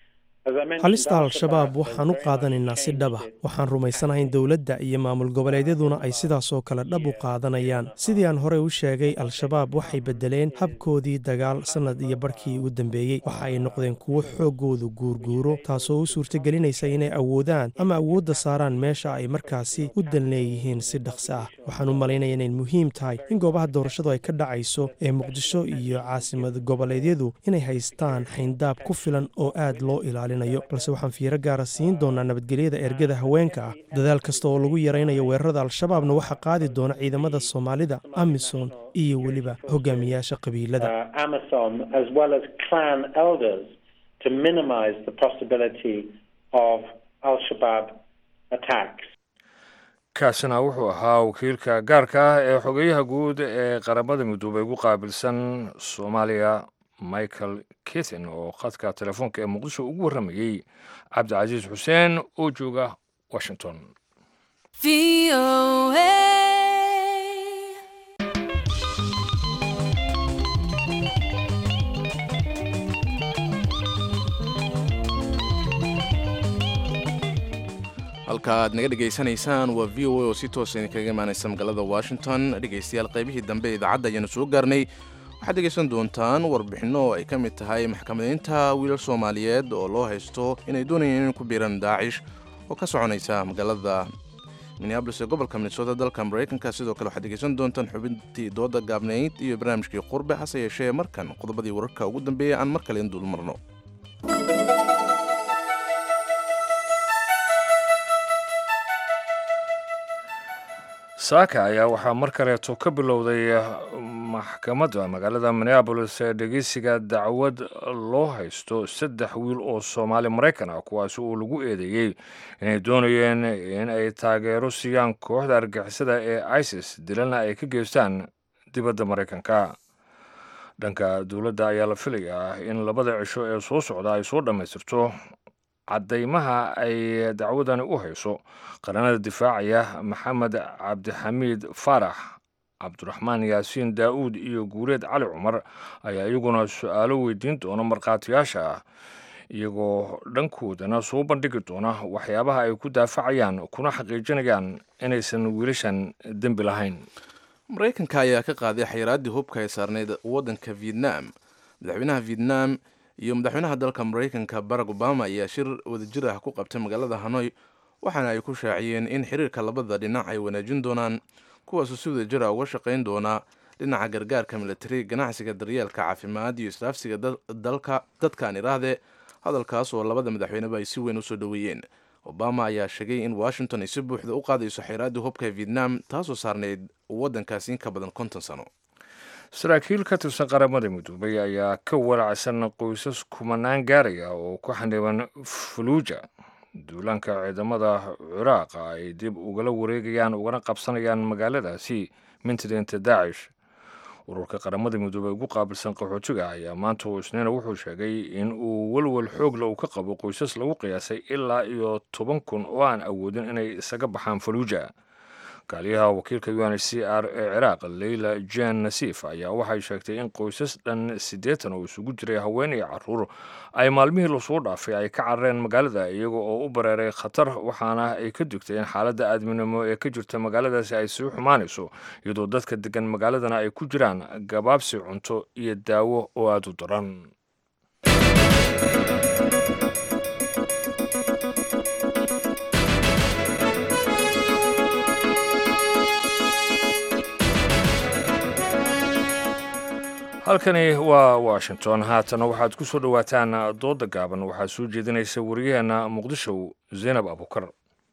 As I mentioned, halista Al-Shabaab al-shabaab waxaan u qaadanaynaa si dhab ah waxaan rumaysanahay in dowladda iyo maamul goboleedyaduna ay sidaasoo kale dhab u qaadanayaan sidii aan horey u sheegay al-shabaab waxay beddeleen habkoodii dagaal sannad iyo barhkii ugu dambeeyey waxa ay noqdeen kuwo xooggoodu guurguuro taasoo u suurtagelinaysa inay awoodaan ama awoodda saaraan meesha ay markaasi u dan leeyihiin si dhaqsi ah waxaan u malaynaya inay muhiim tahay in goobaha doorashadu ay ka dhacayso ee muqdisho iyo caasimad goboleedyadu inay haystaan xayndaab ku filan oo aad loo ilaalinayo balse waxaan fiiro gaara siin doonaa nabadgelyada ergada haweenka ah dadaal kasta oo lagu yaraynayo weerarada al-shabaabna waxaa qaadi doona ciidamada soomaalida amisom iyo weliba hogaamiyaasha qabiilada uh, Amazon, as well as clan elders, to minimize the possibility of Al Shabaab attacks. kaasina wuxuu ahaa wakiilka gaarka ah ee xogeyaha guud ee qaramada midoobay ugu qaabilsan soomaaliya michael kithin oo khadka telefoonka ee muqdisho ugu warramayey cabdicasiis xuseen oo jooga washington halka aad naga dhegaysanaysaan waa v o a oo si toosa idinkaga imaanaysa magaalada washington dhegaystayaal qaybihii dambe ee idaacadda ayaanu soo gaarnay waxaad dhegaysan doontaan warbixinno oo ay ka mid tahay maxkamadaynta wiilal soomaaliyeed oo loo haysto inay doonayeen inay ku biiraan daacish oo ka soconaysa magaalada minneabolis ee gobolka minnesota dalka maraykanka sidoo kale waxaad dhegaysan doontaan xubintii dooda gaabnayd iyo barnaamijkii qurbe hase yeeshee markan qodobadii wararka ugu dambeeya aan mar kale in dul marno saaka ayaa waxaa mar kaleeto ka bilowday maxkamadda magaalada minneabolis ee dhegeysiga dacwad loo haysto saddex wiil oo soomaali maraykan ah kuwaasi oo lagu eedeeyey inay doonayeen in ay taageero siiyaan kooxda argixisada ee isis dilana ay ka geystaan dibadda maraykanka dhanka dowladda ayaa la filayaa in labada cisho ee soo socda ay soo dhammaystirto caddaymaha ay dacwadani u hayso qaranada difaacaya maxamed cabdixamiid faarax cabdiraxmaan yaasiin daa'uud iyo guureed cali cumar ayaa iyaguna su-aalo weydiin doona markhaatiyaasha ah iyagoo dhankoodana soo bandhigi doona waxyaabaha ay ku daafacayaan kuna xaqiijinayaan inaysan wiilashan dembi lahayn maraykanka ayaa ka qaaday xayiraaddii hubka ay saarneyd waddanka vietnam madaxweynaha vietnam iyo madaxweynaha dalka maraykanka barack obama ayaa shir wadajir ah ku qabtay magaalada hanoy waxaana ay ku shaaciyeen in xiriirka labada dhinac ay wanaajin doonaan kuwaasoo si wadajir ah uga shaqayn doonaa dhinaca gargaarka militari ganacsiga daryeelka caafimaad iyo islaafsiga dalka dadkaan iraahde hadalkaas oo labada madaxweyneba ay si weyn usoo dhoweeyeen obama ayaa sheegay in washington ay si buuxda u qaadayso xeyraaddii hubka ee vietnam taasoo saarneyd waddankaasi in ka badan konton sano saraakiil ka tirsan qaramada midoobay ayaa ka walacsan qoysas kumanaan gaaraya oo ku xaniban faluuja duulaanka ciidamada ciraaqa ay dib ugala wareegayaan ugana qabsanayaan magaaladaasi mintideenta daacish ururka qaramada midoobey ugu qaabilsan qaxootiga ayaa maanta oo isniina wuxuu sheegay in uu welwel xoogla uu ka qabo qoysas lagu qiyaasay ilaa iyo toban kun oo aan awoodin inay isaga baxaan faluuja kaaliyaha wakiilka u n h c r ee ciraaq leyla jan nasiif ayaa waxay sheegtay in qoysas dhan siddeetan oo isugu jiray haween iyo caruur ay maalmihii lasoo dhaafay ay ka carareen magaalada iyaga oo u bareeray khatar waxaana ay ka digtay in xaaladda aadminimo ee ka jirta magaaladaasi ay sii xumaanayso iyadoo dadka degan magaaladana ay ku jiraan gabaabsi cunto iyo daawo oo aada u daran halkani waa washington haatana waxaad ku soo dhowaataan dooda gaaban waxaa soo jeedinaysa wariyaheenna muqdisho zaynab abukar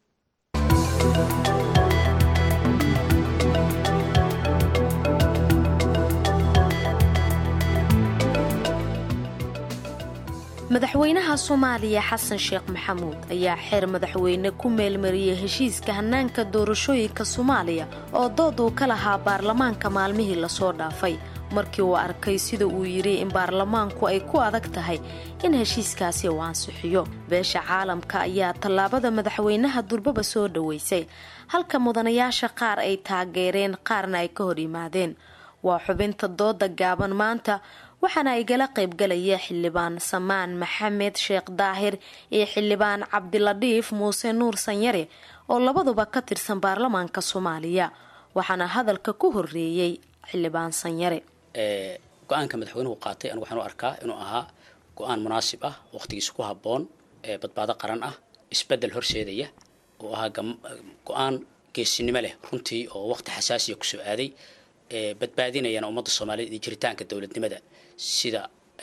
madaxweynaha soomaaliya xasan sheekh maxamuud ayaa xeer madaxweyne ku meelmariyey heshiiska hannaanka doorashooyinka soomaaliya oo dood uu ka lahaa baarlamaanka maalmihii lasoo dhaafay markii uu arkay sida uu yidhi in baarlamaanku ay ku adag tahay in heshiiskaasi uu ansixiyo beesha caalamka ayaa tallaabada madaxweynaha durbaba soo dhoweysay halka mudanayaasha qaar ay taageereen qaarna ay ka hor yimaadeen waa xubinta dooda gaaban maanta waxaana igala qaybgalaya xildhibaan samaan maxamed sheekh daahir iyo xildhibaan cabdiladhiif muuse nuur sanyare oo labaduba ka tirsan baarlamaanka soomaaliya waxaana hadalka ku horeeyey xildhibaan sanyare go-aanka madaxweynuhu qaatay anigu waxaan u arkaa inuu ahaa go-aan munaasib ah waqtigiisa ku habboon badbaado qaran ah isbedel horseedaya oo ahaa go-aan geesinimo leh runtii oo waqti xasaasiya kusoo aaday badbaadinayana ummadda soomaaliyeed iyo jiritaanka dowladnimada sida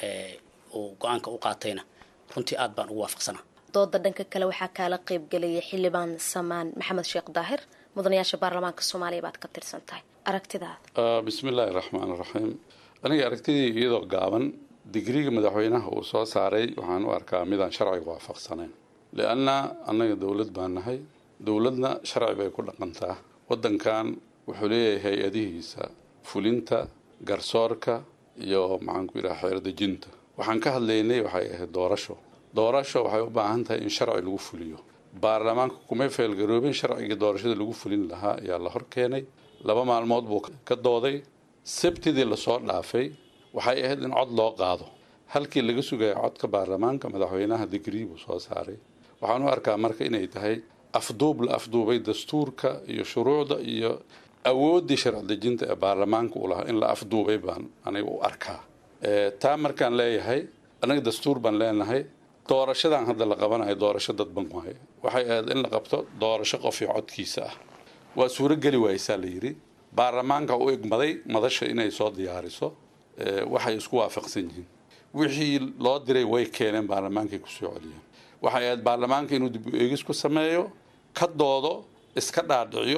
uu go-aanka u qaatayna runtii aad baan ugu waafaqsanaa dooda dhanka kale waxaa kaala qaybgalaya xildhibaan samaan maxamed sheekh daahir mudanayaasha baarlamaanka soomaaliya baad ka tirsan tahay aragtidaada bismillaahi raxmaan raxiim aniga aragtidii iyadoo gaaban digriga madaxweynaha uu soo saaray waxaan u arkaa midaan sharciga waafaqsanayn lianna annaga dowlad baan nahay dowladna sharci bay ku dhaqantaa waddankan wuxuu leeyahay hay-adihiisa fulinta garsoorka iyo maxaan ku yidhaha xeerdejinta waxaan ka hadlaynay waxay ahayd doorasho doorasho waxay u baahan tahay in sharci lagu fuliyo baarlamaanka kumay feelgaroobin sharciga doorashada lagu fulin lahaa ayaa la hor keenay laba maalmood buu ka dooday sabtidii lasoo dhaafay waxay ahayd in cod loo qaado halkii laga sugaya codka baarlamaanka madaxweynaha digrii buu soo saaray waxaan u arkaa marka inay tahay afduub la afduubay dastuurka iyo shuruucda iyo awooddii sharci dejinta ee baarlamaanka u lahaa in la afduubay baan aniga u arkaa taa markaan leeyahay anaga dastuur baan leenahay doorashadan hadda la qabanayo doorasho dadban waaye waxay ahayd in la qabto doorasho qof iyo codkiisa ah waa suurogeli waaysaa la yidhi baarlamaanka u igmaday madasha inay soo diyaariso waxay isku waafaqsan yihiin wixii loo diray way keeneen baarlamaankay kusoo celiyeen waxay ahayd baarlamaanka inuu dib u eegis ku sameeyo ka doodo iska dhaadhiciyo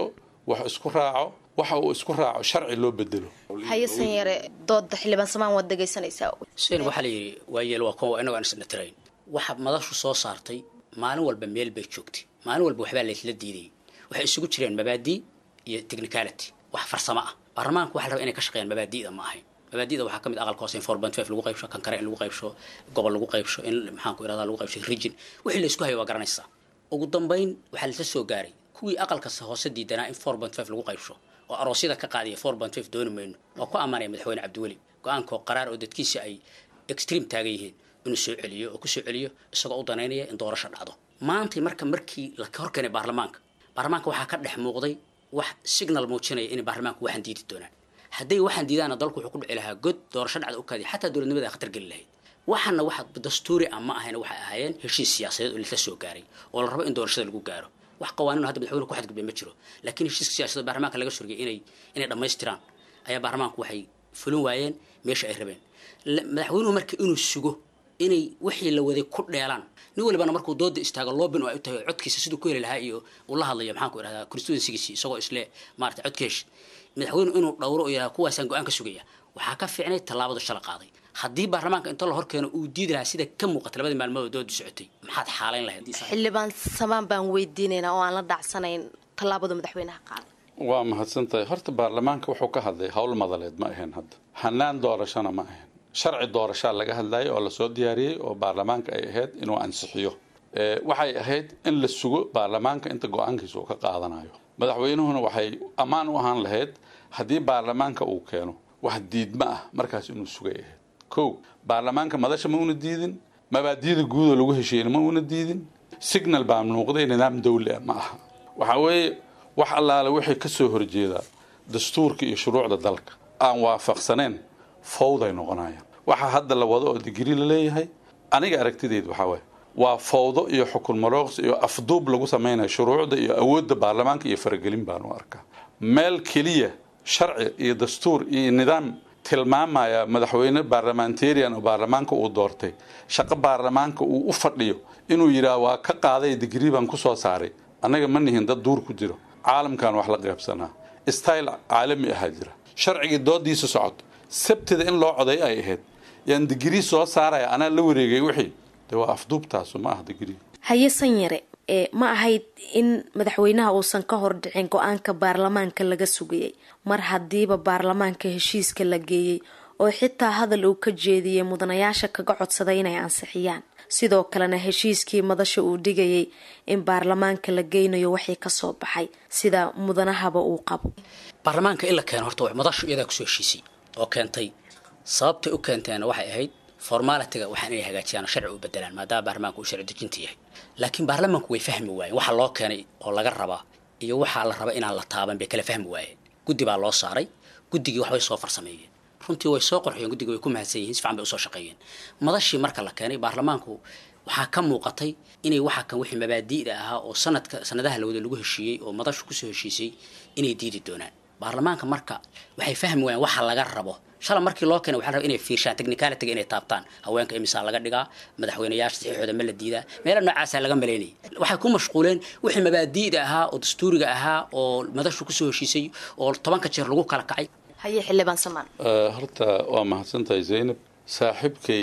wax isku raaco waxa uu isku raaco sharci loo bedelo hayasan yare dooda xildhibaan samaan waad dhegaysanaysaa sen waxaa la yidhi waayeel waa kuwa inagoo aan isna tirayn waxa madashu soo saartay maalin walba meel bay joogtay maalin walba waxbaa laysla diidayay waxay isugu jireen mabaadii iyo technicality wax farsamo ah baarlamaanku waxa la rabaa inay ka shaqeeyaan mabaadi'da ma ahayn mabaadi'da waxaa ka mid aqalka hoose in four point five lagu qaybsho kan kale in lagu qaybsho gobol lagu qaybsho in maxaanku irahdaa lagu qaybsho region wixii la isku hayo waa garanaysaa ugu dambayn waxaa lasla soo gaaray kuwii aqalka hoose diidanaa in four point five lagu qaybsho oo aroosyada ka qaadiya four point five dooni mayno waa ku ammaanaya madaxweyne cabdiweli go-aankoo qaraar oo dadkiisa ay extreme taagan yihiin inuu soo celiyo oo kusoo celiyo isagoo u danaynaya in doorasho dhacdo maantay marka markii la hor keenay baarlamaanka baarlamaanka waxaa ka dhex muuqday wax signal muujinaya inay baarlamaanku waxaan diidi doonaan hadday waxaan diidaana dalku wuxuu ku dhici lahaa god doorasho dhacda u kaadiya xataa dowladnimada khatar geli lahayd waxaana waxa dastuuri ah ma ahayn waxay ahaayeen heshiis siyaasadeed oo lasla soo gaaray oo la rabo in doorashada lagu gaaro wax qawaaniin hadda madaxweyne ku xadgudbay ma jiro laakiin heshiiska siyaasadeed baarlamaanka laga surgay inay inay dhammaystiraan ayaa baarlamaanku waxay fulin waayeen meesha ay rabeen madaxweynuhu marka inuu sugo inay wixii la waday ku dheelaan nin walibana markuu dooda istaago loobin oo ay u tahay codkiisa siduu ku heli lahaa iyo uu la hadlayo maxaan ku idhahdaa constituencygiisi isagoo isle maarata codka hesh madaxweynu inuu dhowro oo yidhahda kuwaasaan go-aan ka sugaya waxaa ka fiicnay tallaabadu shala qaaday haddii baarlamaanka inta la hor keeno uu diidi lahaa sida ka muuqata labadii maalmood doodu socotay maxaad xaalayn lahayd xildhibaan samaan baan weydiinaynaa oo aan la dhacsanayn tallaabada madaxweynaha qaaday waa mahadsantahay horta baarlamaanka wuxuu ka hadlay howl madaleed ma ahayn hadda hanaan doorashona ma ahayn sharci doorashaa laga hadlayay oo lasoo diyaariyey oo baarlamaanka ay ahayd inuu ansixiyo waxay ahayd in la sugo baarlamaanka inta go-aankiisa uu ka qaadanayo madaxweynuhuna waxay ammaan u ahaan lahayd haddii baarlamaanka uu keeno wax diidma ah markaas inuu sugay ahayd kow baarlamaanka madasha ma una diidin mabaadiyada guudoo lagu heshiiyena ma una diidin signal baa muuqday nidaam dawli ah ma aha waxaa weeye wax allaale wixii ka soo horjeeda dastuurka iyo shuruucda dalka aan waafaqsaneen fawday noqonayaan waxaa hadda la wado oo digri la leeyahay aniga aragtideed waxaa waye waa fawdo iyo xukun marooqs iyo afduub lagu samaynayo shuruucda iyo awoodda baarlamaanka iyo faragelin baan u arkaa meel keliya sharci iyo dastuur iyo nidaam tilmaamaya madaxweyne baarlamentarian oo baarlamaanka uu doortay shaqo baarlamaanka uu u fadhiyo inuu yidhaah waa ka qaaday digri baan ku soo saaray annaga ma nihin dad duur ku jiro caalamkan wax la qaybsanaa style caalami ahaa jira sharcigii doodiisa socoto sabtida in loo coday ay ahayd yaan digrii soo saaraya anaa la wareegay wixii de waa afduubtaasu ma ah digrii hayesan yare ee ma ahayd in madaxweynaha uusan ka hor dhicin go-aanka baarlamaanka laga sugayay mar haddiiba baarlamaanka heshiiska la geeyey oo xitaa hadal uu ka jeediyey mudanayaasha kaga codsaday inay ansixiyaan sidoo kalena heshiiskii madasha uu dhigayay in baarlamaanka la geynayo waxii kasoo baxay sida mudanahaba uu qabo baarlamaanka in la keeno horta madashu iyadaa kusoo heshiisay oo keentay sababtay u keenteena waxay ahayd formaalitiga waxaan inay hagaajiyaan oo sharci u bedelaan maadaama baarlamaanku uu sharci dejinta yahay laakiin baarlamaanku way fahmi waayeen waxa loo keenay oo laga rabaa iyo waxaa la raba inaan la taaban bay kala fahmi waayeen guddi baa loo saaray guddigii waxbay soo farsameeyeen runtii way soo qorxiyeen guddiga way ku mahadsan yihiin si fiican bay usoo shaqeeyeen madashii marka la keenay baarlamaanku waxaa ka muuqatay inay waxa kan wixii mabaadi'da ahaa oo sanadka sanadaha lawada lagu heshiiyey oo madashu kusoo heshiisay inay diidi doonaan baarlamaanka marka waxay fahmi waayeen waxa laga rabo shala markii loo keenay waxaa la rabaa inay fiirshaan technicalityga inay taabtaan haweenka imisaa laga dhigaa madaxweynayaasha saxiixooda ma la diidaa meelo noocaasaa laga malaynayay waxay ku mashquuleen wixii mabaadi'da ahaa oo dastuuriga ahaa oo madashu kusoo heshiisay oo tobanka jeer lagu kala kacay haye xildhibaan samaan horta waa mahadsantahay zaynab saaxiibkay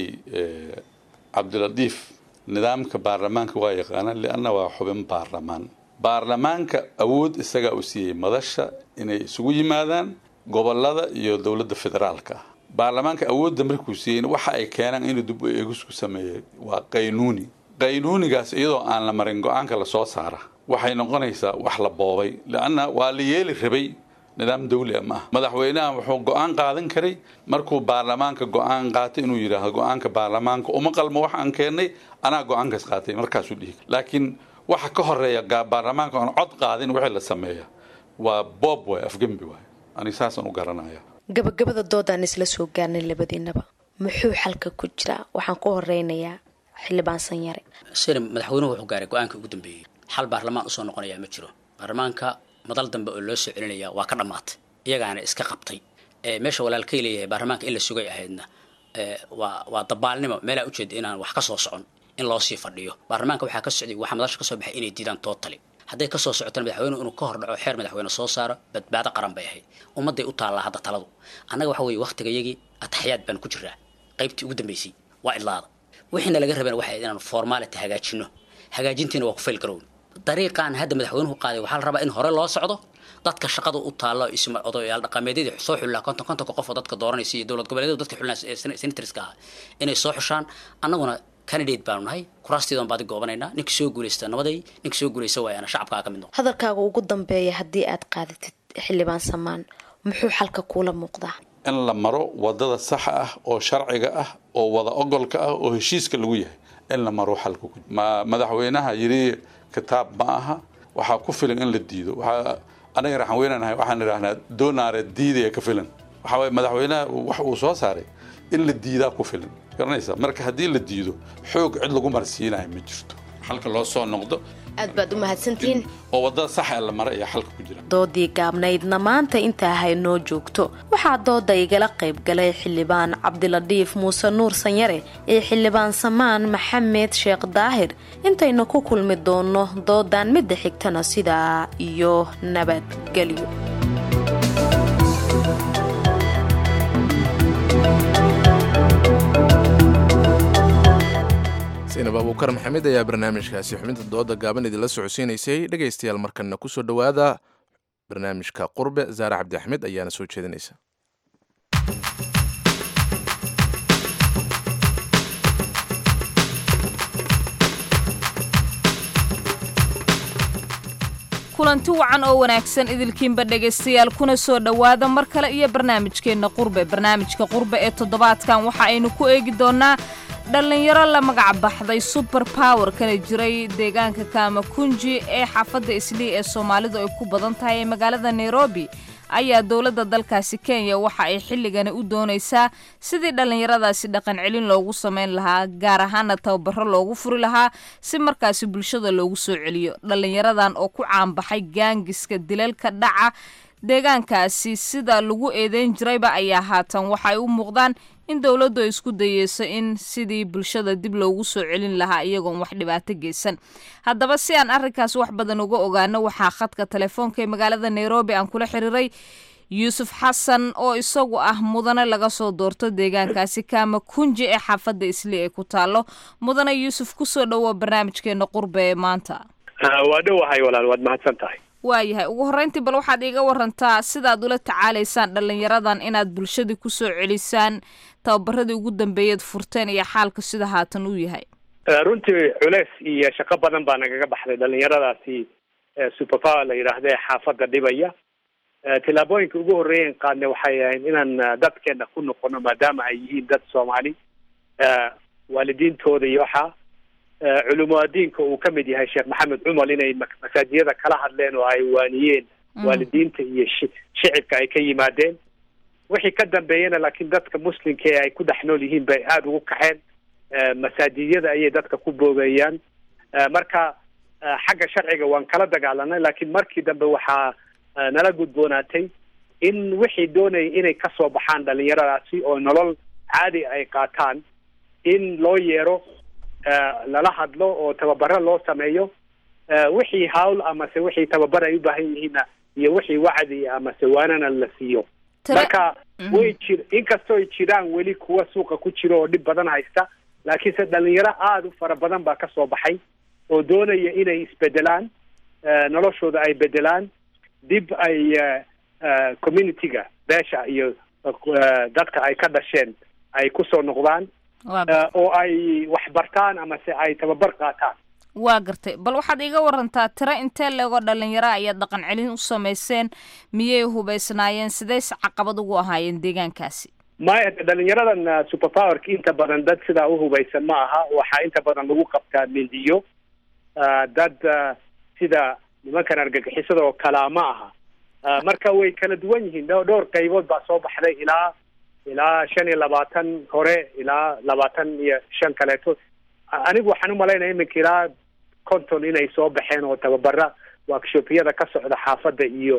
cabdiladiif nidaamka baarlamaanka waa yaqaanaan lianna waa xubin baarlamaan baarlamaanka awood isagaa u siiyey madasha inay isugu yimaadaan gobolada iyo dowladda federaalka ah baarlamaanka awoodda markuu siiyeyna waxa ay keenaan inuu dib u eegisku sameeyey waa qaynuuni qaynuunigaas iyadoo aan la marin go-aanka lasoo saara waxay noqonaysaa wax la boobay lianna waa la yeeli rabay nidaam dawli ah ma ah madaxweynaha wuxuu go-aan qaadan karay markuu baarlamaanka go-aan qaatay inuu yidhaahdo go-aanka baarlamaanka uma qalmo wax aan keennay anaa go-aankaas qaatay markaasuu dhihi laakiin waxa ka horeeya baarlamaanka aan cod qaadin wixii la sameeya waa boob waay afgembi waay ani saasaan u garanaya gabagabada doodaan isla soo gaarnay labadiinaba muxuu xalka ku jiraa waxaan ku horeynayaa xildhibaan sanyare sina madaxweynuhu wuxuu gaaray go-aankii ugu dambeeyey xal baarlamaan usoo noqonayaa ma jiro baarlamaanka madal dambe oo loo soo celinaya waa ka dhammaatay iyagaana iska qabtay meesha walaalkay leeyahay baarlamaanka in la sugay ahaydna waa waa dabaalnimo meelaa ujeeda inaan wax ka soo socon in loo sii fadhiyo baarlamaanka waxaa ka socday waxaa madasha ka soo baxay inay diidaan tootali hadday kasoo socotana madaxweynuhu inuu ka hor dhaco xeer madaxweyne soo saaro badbaado qaran bay ahayd ummadday u taallaa hadda taladu annaga waxa weeye waktigayagii ataxyaad baan ku jiraa qaybtii ugu dambeysay waa idlaada wixiina laga rabeen waxay inaanu formality hagaajino hagaajintiina waa ku fail garown dariiqaan hadda madaxweynuhu qaaday waxaa la rabaa in hore loo socdo dadka shaqada u taalo isma odayaal dhaqameedyadii soo xullaa konton kontonka qof oo dadka dooranaysa iyo dowlad goboleedyadu dadka xullaa senatorska ah inay soo xushaan annaguna candidate baanu nahay kuraastiidan baadi goobanaynaa ninka soo guulaysta nabaday ninka soo guulaysta waayana shacabkaa ka mid noqo hadalkaaga ugu dambeeya haddii aad qaadatid xildhibaan samaan muxuu xalka kuula muuqdaa in la maro wadada saxa ah oo sharciga ah oo wada ogolka ah oo heshiiska lagu yahay in la maro xalka ku ma madaxweynaha yidhi kitaab ma aha waxaa ku filan in la diido waxaa anaga raxan weynanahay waxaan idhaahnaa doonaare diidaya ka filan waxaa waye madaxweynaha wax uu soo saaray in la diidaa ku filan garanaysa marka haddii la diido xoog cid lagu marsiinayo ma jirto xalka loo soo noqdo aad baad u mahadsantihiin oo wadada saxa ee la mara ayaa xalka ku jira doodii gaabnaydna maanta intaa haynoo joogto waxaa dooda igala qayb galay xildhibaan cabdiladhiif muuse nuur sanyare iyo xildhibaan samaan maxamed sheekh daahir intaynu ku kulmi doonno doodan midda xigtana sidaa iyo nabadgelyo sinab abuukar maxamed ayaa barnaamijkaasi xubinta dooda gaaban idinla socodsiinaysay dhegaystayaal markanna kusoo dhowaada barnaamijka qurbe zaare cabdi axmed ayaana soo jeedinaysa kulanti wacan oo wanaagsan idilkiinba dhegaystayaal kuna soo dhowaada mar kale iyo barnaamijkeenna qurbe barnaamijka qurbe ee toddobaadkan waxa aynu ku eegi doonnaa dhallinyaro la magac baxday suber power kana jiray deegaanka kaamakunji ee xaafadda islii ee soomaalidu ay ku badan tahay ee magaalada nairobi ayaa dowladda dalkaasi kenya waxa ay xilligani u doonaysaa sidii dhallinyaradaasi dhaqan celin loogu samayn lahaa gaar ahaana tababaro loogu furi lahaa si markaasi bulshada loogu soo celiyo dhallinyaradan oo ku caanbaxay gaangiska dilalka dhaca deegaankaasi sida lagu eedeyn jirayba ayaa haatan waxaay u muuqdaan in dowladdu ay isku dayeyso in sidii bulshada dib loogu soo celin lahaa iyagoon wax dhibaato geysan haddaba si aan arrinkaas wax badan uga ogaano waxaa khadka telefoonka ee magaalada nairobi aan kula xiriiray yuusuf xasan oo isagu ah mudane laga soo doorto deegaankaasi kaama kunji ee xaafadda isli ee ku taalo mudane yuusuf kusoo dhowo barnaamijkeena qurbe ee maanta waa dhowahay walaal waad mahadsan tahay waayahay ugu horreyntii bal waxaad iiga warantaa sidaad ula tacaalaysaan dhallinyaradan inaad bulshadii kusoo celisaan tababaradii ugu dambeeyaed furteen iyo xaalka sida haatan uu yahay runtii culeys iyo shaqo badan baa nagaga baxday dhalinyaradaasi superpower la yidhaahda xaafadda dhibaya tillaabooyinka ugu horreeyan qaadne waxay ahayd inaan dadkeena ku noqono maadaama ay yihiin dad soomaali waalidiintooda iyo waxaa culumaadiinka uu ka mid yahay sheekh maxamed cumar inay masaajiyada kala hadleen oo ay waaniyeen waalidiinta iyo shicibka ay ka yimaadeen wixii ka dambeeyana laakiin dadka muslimka ee ay ku dhex nool yihiin bay aada ugu kaxeen masaajiyada ayay dadka ku boogeeyaan marka xagga sharciga waan kala dagaalanay laakiin markii dambe waxaa nala gudboonaatay in wixii doonaya inay kasoo baxaan dhalinyaradaasi oo nolol caadi ay qaataan in loo yeero lala hadlo oo tababaro loo sameeyo wixii hawl amase wixii tababar ay u baahan yihiinna iyo wixii wacdi amase waanana la siiyo marka way jir inkastoo ay jiraan weli kuwa suuqa ku jiro oo dhib badan haysta laakiinse dhalinyaro aada u fara badan baa kasoo baxay oo doonaya inay isbedelaan noloshooda ay bedelaan dib ay community-ga beesha iyo dadka ay ka dhasheen ay kusoo noqdaan oo ay wax bartaan amase ay tababar qaataan waa gartay bal waxaad iiga warantaa tiro intee leegoo dhalinyaro ayaad dhaqan celin u samayseen miyay hubaysnaayeen sidays caqabad ugu ahaayeen deegaankaasi maya dhalinyaradan superpowerka inta badan dad sidaa u hubaysan ma aha waxaa inta badan lagu qabtaa mindiyo dad sida nimankan argagixisada oo kalaa ma aha marka way kala duwan yihiin dhowr qaybood baa soo baxday ilaa ilaa shan iyo labaatan hore ilaa labaatan iyo shan kaleeto anigu waxaan umalaynaya iminka ilaa conton inay soo baxeen oo tababara workshopyada ka socda xaafadda iyo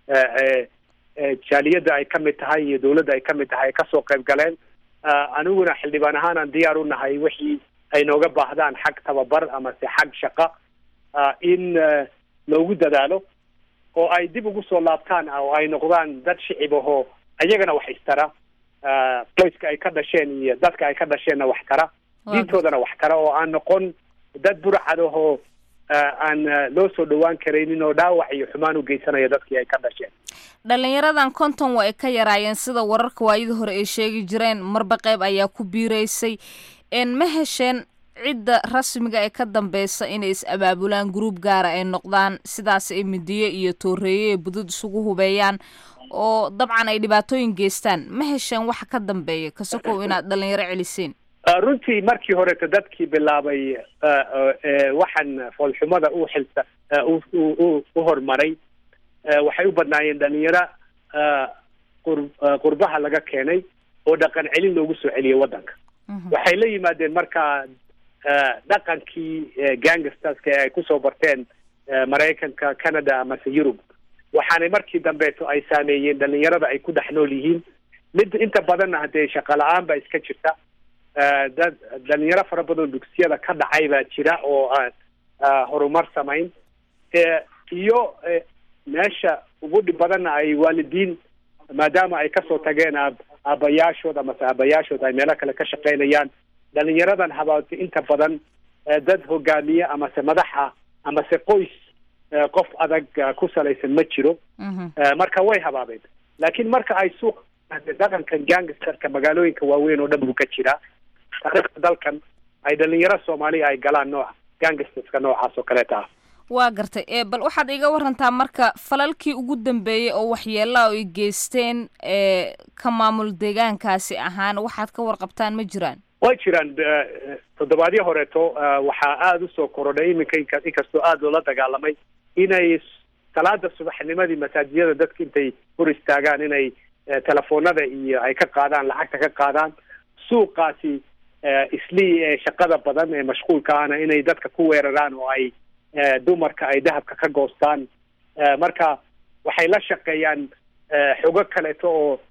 jaaliyadda ay kamid tahay iyo dawladda ay kamid tahay ay kasoo qayb galeen aniguna xildhibaan ahaan aan diyaar u nahay wixii ay nooga baahdaan xag tababar amase xag shaqa in loogu dadaalo oo ay dib ugu soo laabtaan oo ay noqdaan dad shicib ahoo ayagana wax istara qoyska ay ka dhasheen iyo dadka ay ka dhasheenna wax tara diintoodana wax tara oo aan noqon dad burcad ahoo aan loo soo dhawaan karaynin oo dhaawac iyo xumaan u geysanaya dadkii ay ka dhasheen dhalinyaradan konton waa ay ka yaraayeen sida wararka waayadii hore ay sheegi jireen marba qeyb ayaa ku biiraysay ma hesheen cidda rasmiga ee ka dambeysa inay is abaabulaan gruub gaara ay noqdaan sidaas ay midiye iyo tooreeye ee budud isugu hubeeyaan oo dabcan ay dhibaatooyin geystaan ma hesheen waxa ka dambeeya kasokow inaad dhalinyaro celiseen runtii markii horeto dadkii bilaabay waxaan foolxumada u xilsa u hormaray waxay u badnaayeen dhalinyaro qur qurbaha laga keenay oo dhaqan celin loogu soo celiyay waddanka waxay la yimaadeen markaa dhaqankii gangsterska ee ay kusoo barteen maraykanka canada amase yurub waxaanay markii dambeeto ay saameeyeen dhalinyarada ay ku dhex nool yihiin mid inta badanna haddee shaqa la-aan baa iska jirta dad dhalinyaro fara badan dugsiyada ka dhacay baa jira oo aan horumar samayn iyo meesha ugu dhib badanna ay waalidiin maadaama ay kasoo tageen aab aabayaashood amase aabayaashood ay meelo kale ka shaqaynayaan dhalinyaradan habaabta inta badan dad hogaamiye amase madaxa amase qoys qof adag ku salaysan ma jiro marka way habaabeen laakiin marka ay suuq dhaqankan gangsterka magaalooyinka waaweyn oo dhan buu ka jiraa taariikhda dalkan ay dhalinyaro soomaaliya ay galaan nooca gangsterska noocaas oo kaleeta ah waa gartay e bal waxaad iga warantaa marka falalkii ugu dambeeyey oo waxyeelaa ay geysteen e ka maamul deegaankaasi ahaan waxaad ka warqabtaan ma jiraan way jiraan toddobaadyo horeeto waxaa aada usoo korodhay iminka inka inkastoo aada loola dagaalamay inay salaada subaxnimadii masaajiyada dadka intay hor istaagaan inay telefoonada iyo ay ka qaadaan lacagta ka qaadaan suuqaasi islii ee shaqada badan ee mashquulka ahna inay dadka ku weeraraan oo ay dumarka ay dahabka ka goostaan marka waxay la shaqeeyaan xogo kaleeto oo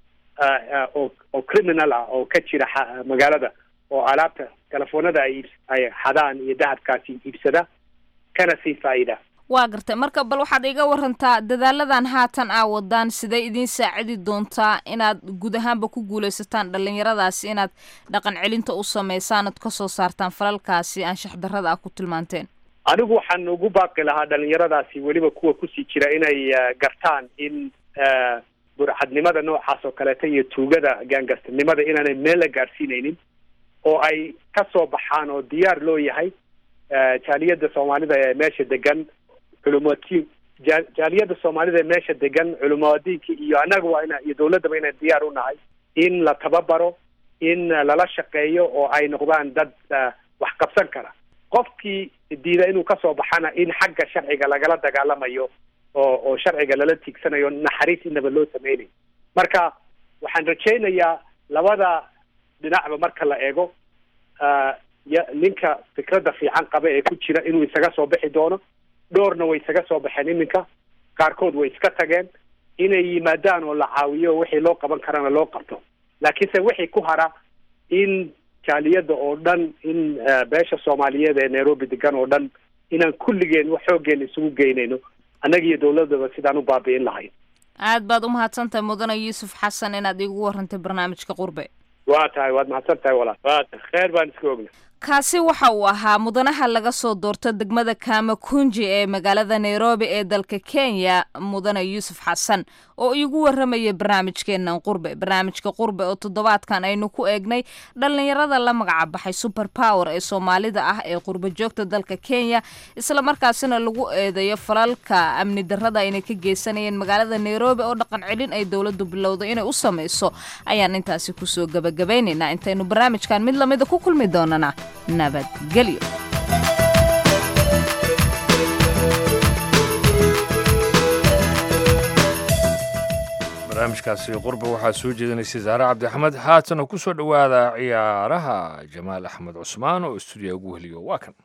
oo oo criminal ah oo ka jira magaalada oo alaabta telefoonada ay ay xadaan iyo dahabkaasi iibsada kana sii faa'iida waa gartay marka bal waxaad iga warantaa dadaaladan haatan aa wadaan sidee idiin saacidi doontaa inaad guud ahaanba ku guuleysataan dhalinyaradaasi inaad dhaqan celinta u sameysaan ood kasoo saartaan falalkaasi anshax darrada ah ku tilmaanteen anigu waxaan ugu baaqi lahaa dhalinyaradaasi weliba kuwa kusii jira inay gartaan in burcadnimada noocaas oo kaleeta iyo tuugada gaangastarnimada inaanay meel la gaadhsiinaynin oo ay ka soo baxaan oo diyaar loo yahay jaaliyadda soomaalida ee meesha degan culumati jaaliyadda soomaalida ee meesha degan culumadiinka iyo annaga waa ina iyo dawladdaba inaan diyaar u nahay in la tababaro in lala shaqeeyo oo ay noqdaan dad wax qabsan kara qofkii diida inuu kasoo baxana in xagga sharciga lagala dagaalamayo oo oo sharciga lala tiigsanayo naxariis inaba loo sameynayo marka waxaan rajaynayaa labada dhinacba marka la eego ninka fikradda fiican qaba ee ku jira inuu isaga soo bixi doono dhowrna way isaga soo baxeen iminka qaarkood way iska tageen inay yimaadaan oo la caawiyo wixii loo qaban karana loo qabto laakiinse wixii ku hara in jaaliyadda oo dhan in beesha soomaaliyeed ee nairobi degan oo dhan inaan kulligeen wax xooggeena isugu geynayno annaga iyo dawladaba sidaan u baabi'in lahayn aad baad u mahadsantahay mudane yuusuf xasan inaad iigu warantay barnaamijka qurbe waa tahay waad mahadsan tahay walaal waa tahay kheer baan iska ogna kaasi waxa uu ahaa mudanaha laga soo doorto degmada kamakunji ee magaalada nairobi ee dalka kenya mudane yuusuf xasan oo iigu warramaya barnaamijkeenan qurbe barnaamijka qurbe oo toddobaadkan aynu ku eegnay dhallinyarada la magacabaxay super power ee soomaalida ah ee qurbe joogta dalka kenya isla markaasina lagu eedeeyo falalka amni darrada inay ka geysanayeen magaalada nairobi oo dhaqan celin ay dowladdu bilowday inay u samayso ayaan intaasi kusoo gabagabaynaynaa intaynu barnaamijkan mid lamida ku kulmi doonana nabadgelyo barnaamijkaasi qurbe waxaa soo jeedinaysay saare cabdixamed haatan oo ku soo dhowaada ciyaaraha jamaal axmed cusmaan oo stuudiya ugu heliyo waa kan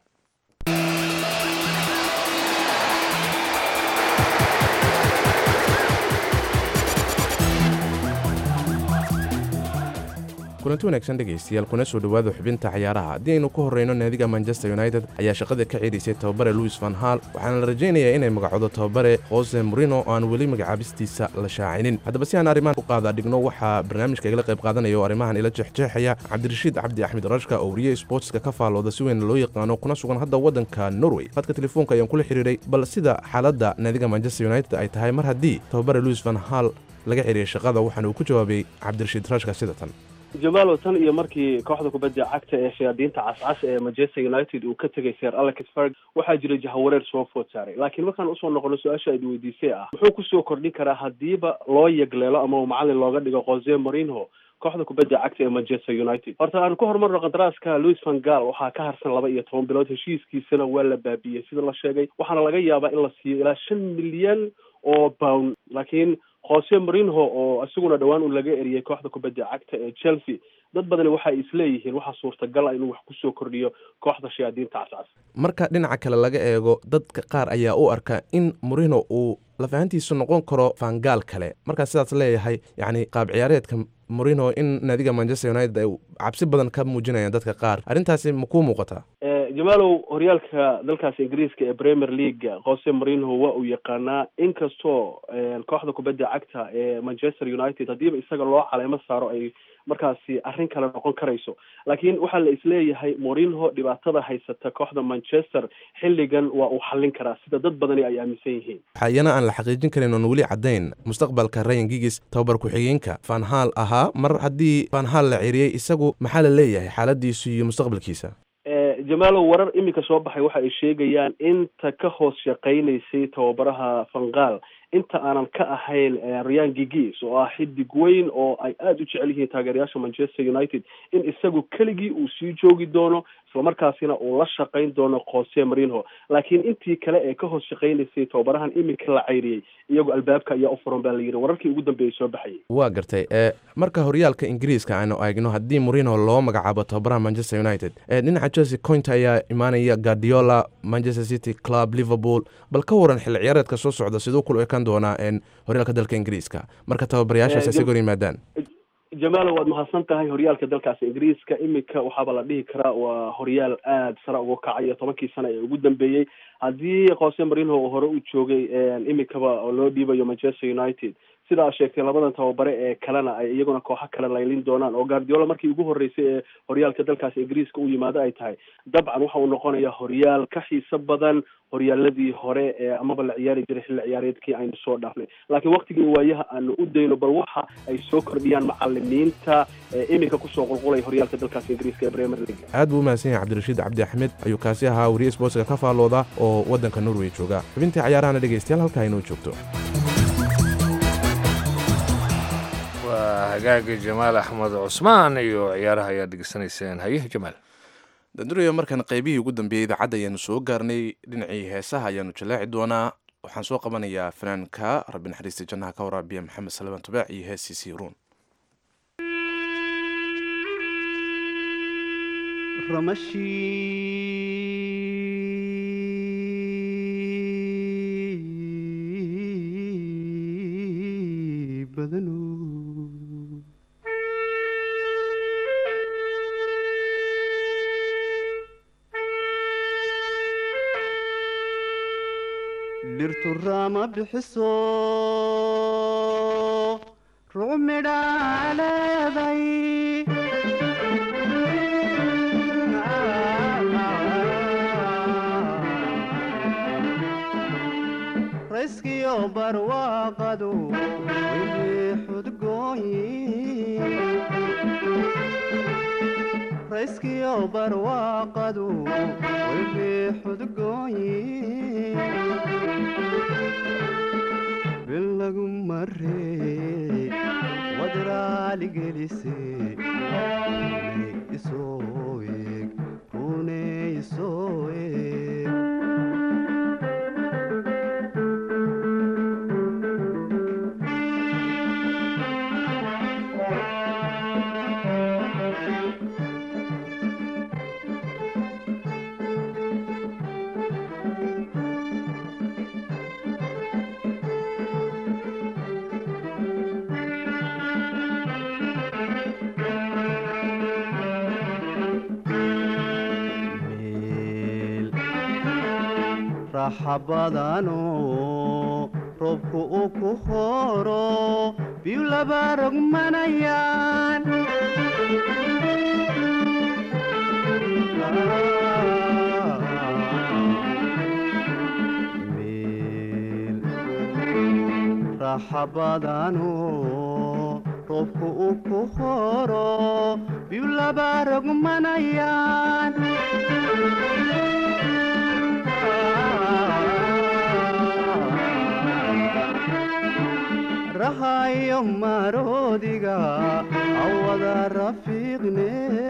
kulanti wanaagsan dhegaystayaal kuna soo dhowaada xubinta cayaaraha haddii aynu ku horreyno naadiga manchester united ayaa shaqada ka ceelisay tababare louis van hal waxaana la rajaynayaa inay magacoodo tababare jose morino oo aan weli magacaabistiisa la shaacinin haddaba si aan arrimahan u qaada dhigno waxaa barnaamijka igala qayb qaadanaya oo arrimahan ila jeexjeexaya cabdirashiid cabdi axmed rashka oo wariye sportska ka faalooda si weyn loo yaqaano kuna sugan hadda waddanka norway fadka telefoonka ayaan kula xiriiray bal sida xaaladda naadiga manchester united ay tahay mar haddii tababare louis van hal laga celiyay shaqada waxaana uu ku jawaabay cabdirashiid rashka sida tan jamaalow tan iyo markii kooxda kubadda cagta ee shayaadiinta cascas ee manchester united uu ka tegay sir alex ferg waxaa jiray jahawareer soo food saaray laakiin markaan usoo noqono su-aasha aad weydiisay ah muxuu kusoo kordhin karaa haddiiba loo yegleelo ama macalin looga dhigo jose morinho kooxda kubadda cagta ee manchester united horta aan ku horumarno qandaraaska louis van gaal waxaa ka harsan laba iyo toban bilood heshiiskiisana waa la baabiyey sida la sheegay waxaana laga yaabaa in la siiyo ilaa shan milyan oo pound laakiin jose morinho oo isaguna dhowaan uu laga eriyey kooxda kubadda cagta ee chelsea dad badani waxa ay isleeyihiin waxaa suurtagal ah inuu wax kusoo kordhiyo kooxda shayaadiinta cascas marka dhinaca kale laga eego dadka qaar ayaa u arka in morino uu lafahantiisu noqon karo fangaal kale markaa sidaas leeyahay yacni qaab ciyaareedka morino in naadiga manchester united ay cabsi badan ka muujinayaan dadka qaar arrintaasi ma kuu muuqataa jamaalow horyaalka dalkaas ingiriiska ee premier league jose morinho waa uu yaqaanaa inkastoo kooxda kubadda cagta ee manchester united haddiiba isaga loo caleemo saaro ay markaasi arrin kale noqon karayso laakiin waxaa la isleeyahay morinho dhibaatada haysata kooxda manchester xilligan waa uu xallin karaa sida dad badani ay aaminsan yihiin waxaa iyana aan la xaqiijin karin oon weli caddayn mustaqbalka rayan gigis tababar ku-xigeenka fanhal ahaa mar haddii fanhal la ceriyey isagu maxaa la leeyahay xaaladiisu iyo mustaqbalkiisa jamaalow warar iminka soo baxay waxa ay sheegayaan inta ka hoos shaqaynaysay tababaraha fangaal inta aanan ka ahayn ryan gigis oo ah xidig weyn oo ay aada u jecel yihiin taageerayaasha manchester united in isagu keligii uu sii joogi doono islamarkaasina uu la shaqayn doono jose morinho laakiin intii kale ee ka hoos shaqaynaysay tababarahan iminka la cayriyey iyagoo albaabka ayaa u furan baa la yidhi wararkii ugu dambeeyay soo baxayay waa gartay e marka horyaalka ingiriiska aanu eegno haddii morino loo magacaabo tababaraha manchester united ee dhinaca chelsea coint ayaa imaanaya guardiola manchester city club liverpool bal ka waran xilli ciyaareedka soo socda siduu kula ekaan doonaa horyaalka dalka ingiriiska marka tababarayaashaas isaga hor yimaadaan jamaalo waad mahadsan tahay horyaalka dalkaas ingiriiska iminka waxaaba la dhihi karaa waa horyaal aada sare uga kacayo tobankii sana ee ugu dambeeyey haddii jose morinho oo hore u joogay iminkaba oo loo dhiibayo manchester united sidaa sheegtay labadan tababare ee kalena ay iyaguna kooxo kale laylin doonaan oo guardiola markii ugu horreysay ee horyaalka dalkaas ingiriiska u yimaado ay tahay dabcan waxa uu noqonayaa horyaal ka xiiso badan horyaaladii hore ee amaba la ciyaari jiray xilli ciyaareedkii aynu soo dhaafnay laakiin waktigii waayaha aanu u dayno bal waxa ay soo kordhiyaan macalimiinta ee iminka kusoo qulqulaya horyaalka dalkaas ingiriiska ee premier league aad buu umahadsan yahay cabdirashiid cabdi axmed ayuu kaasi ahaa wariye sportska ka faalooda oo waddanka norway jooga xubintii cayaarahana dhegaystayaal halkaa inoo joogto waa hagaagi jamaal axmed cusmaan iyo ciyaaraha ayaad degeysanayseen haye jamaal danduraya markan qaybihii ugu dambeeyey idaacadda ayaanu soo gaarnay dhinacii heesaha ayaanu jallaaci doonaa waxaan soo qabanayaa fanaanka rabbi naxariista jannaha ka waraabiya maxamed salmaan tubaac iyo heesiisii ruun dhirtu raama bixiso rucmidhaa leeday rayskiyo barwaaqadu wili xudgooyi rayskiyo barwaaqadu wili xudgooyi bilagu maree wadraaligelise runay isoo eeg runay isoo eeg raxabadano roobku uu ku horo biyu laba rogmanayaan meel raxabadano roobku uu ku horo biyu laba rogmanayaan rahayo maroodiga awada rafiiqne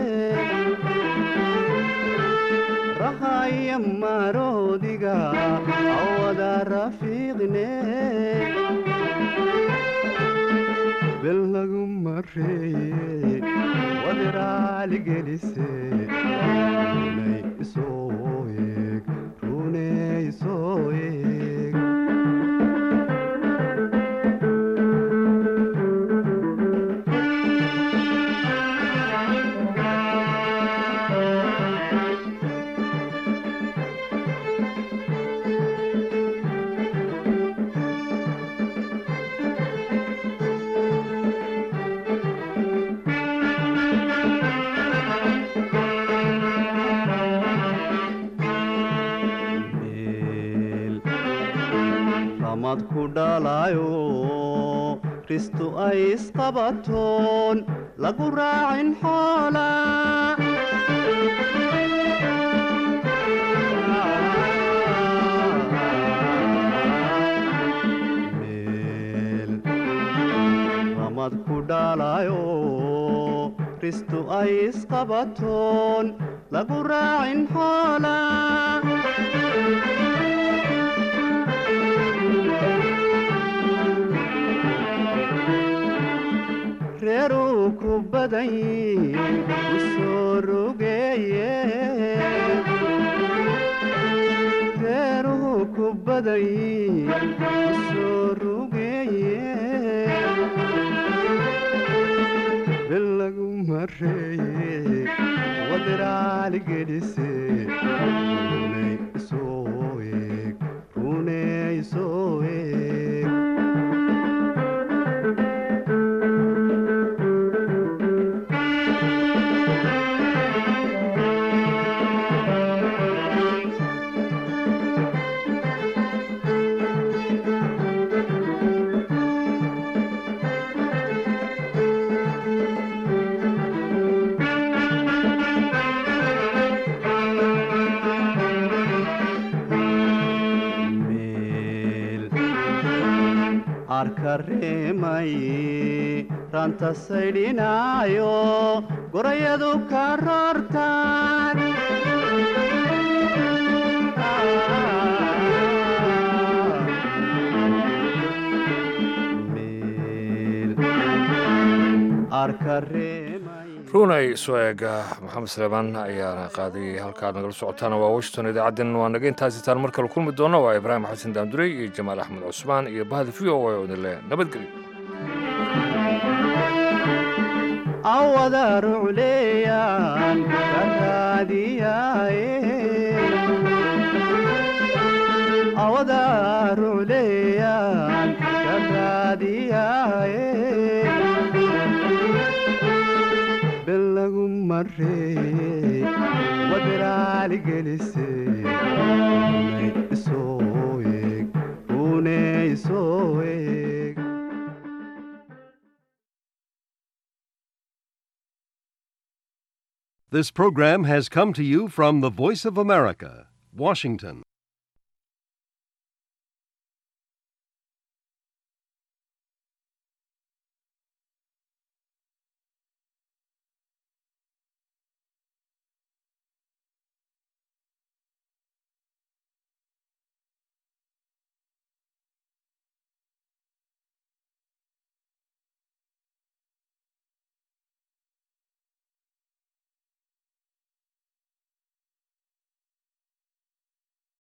rahayo maroodiga awada rafiiqne bel lagu mareeye wadiraalgelise runay isoo eeg runay isoo eeg ramad ku dhalayo ristu ay isqabatoon lagu raacin xoola meel ramad ku dhalayo ristu ay isqabatoon lagu raacin xoola reeruu ku badan u soo rogeeye reeruhu ku badan u soo rogeeye bel lagu mareeye wadiraali gelise runay isoo eeg runay isoo eeg arka reemaye ranta saydhinaayo gorayadu ka roortaan arka runay soo eega maxamed saleemaan ayaana qaaday halkaad nagala socotaan waa washington idaacaddeen waa naga intaasitaan mar kale kulmi doona waa ibraahim xasan daamdurey iyo jamaal axmed cusmaan iyo bahda v o a odile nabadgelyo awada rucleeyaan karaadiyaaye awada rucleeyaan karaadiyaaye bel lagu mareeye wadiraali gelise runay isoo eeg runay isoo eeg This program has come to you from the Voice of America, Washington.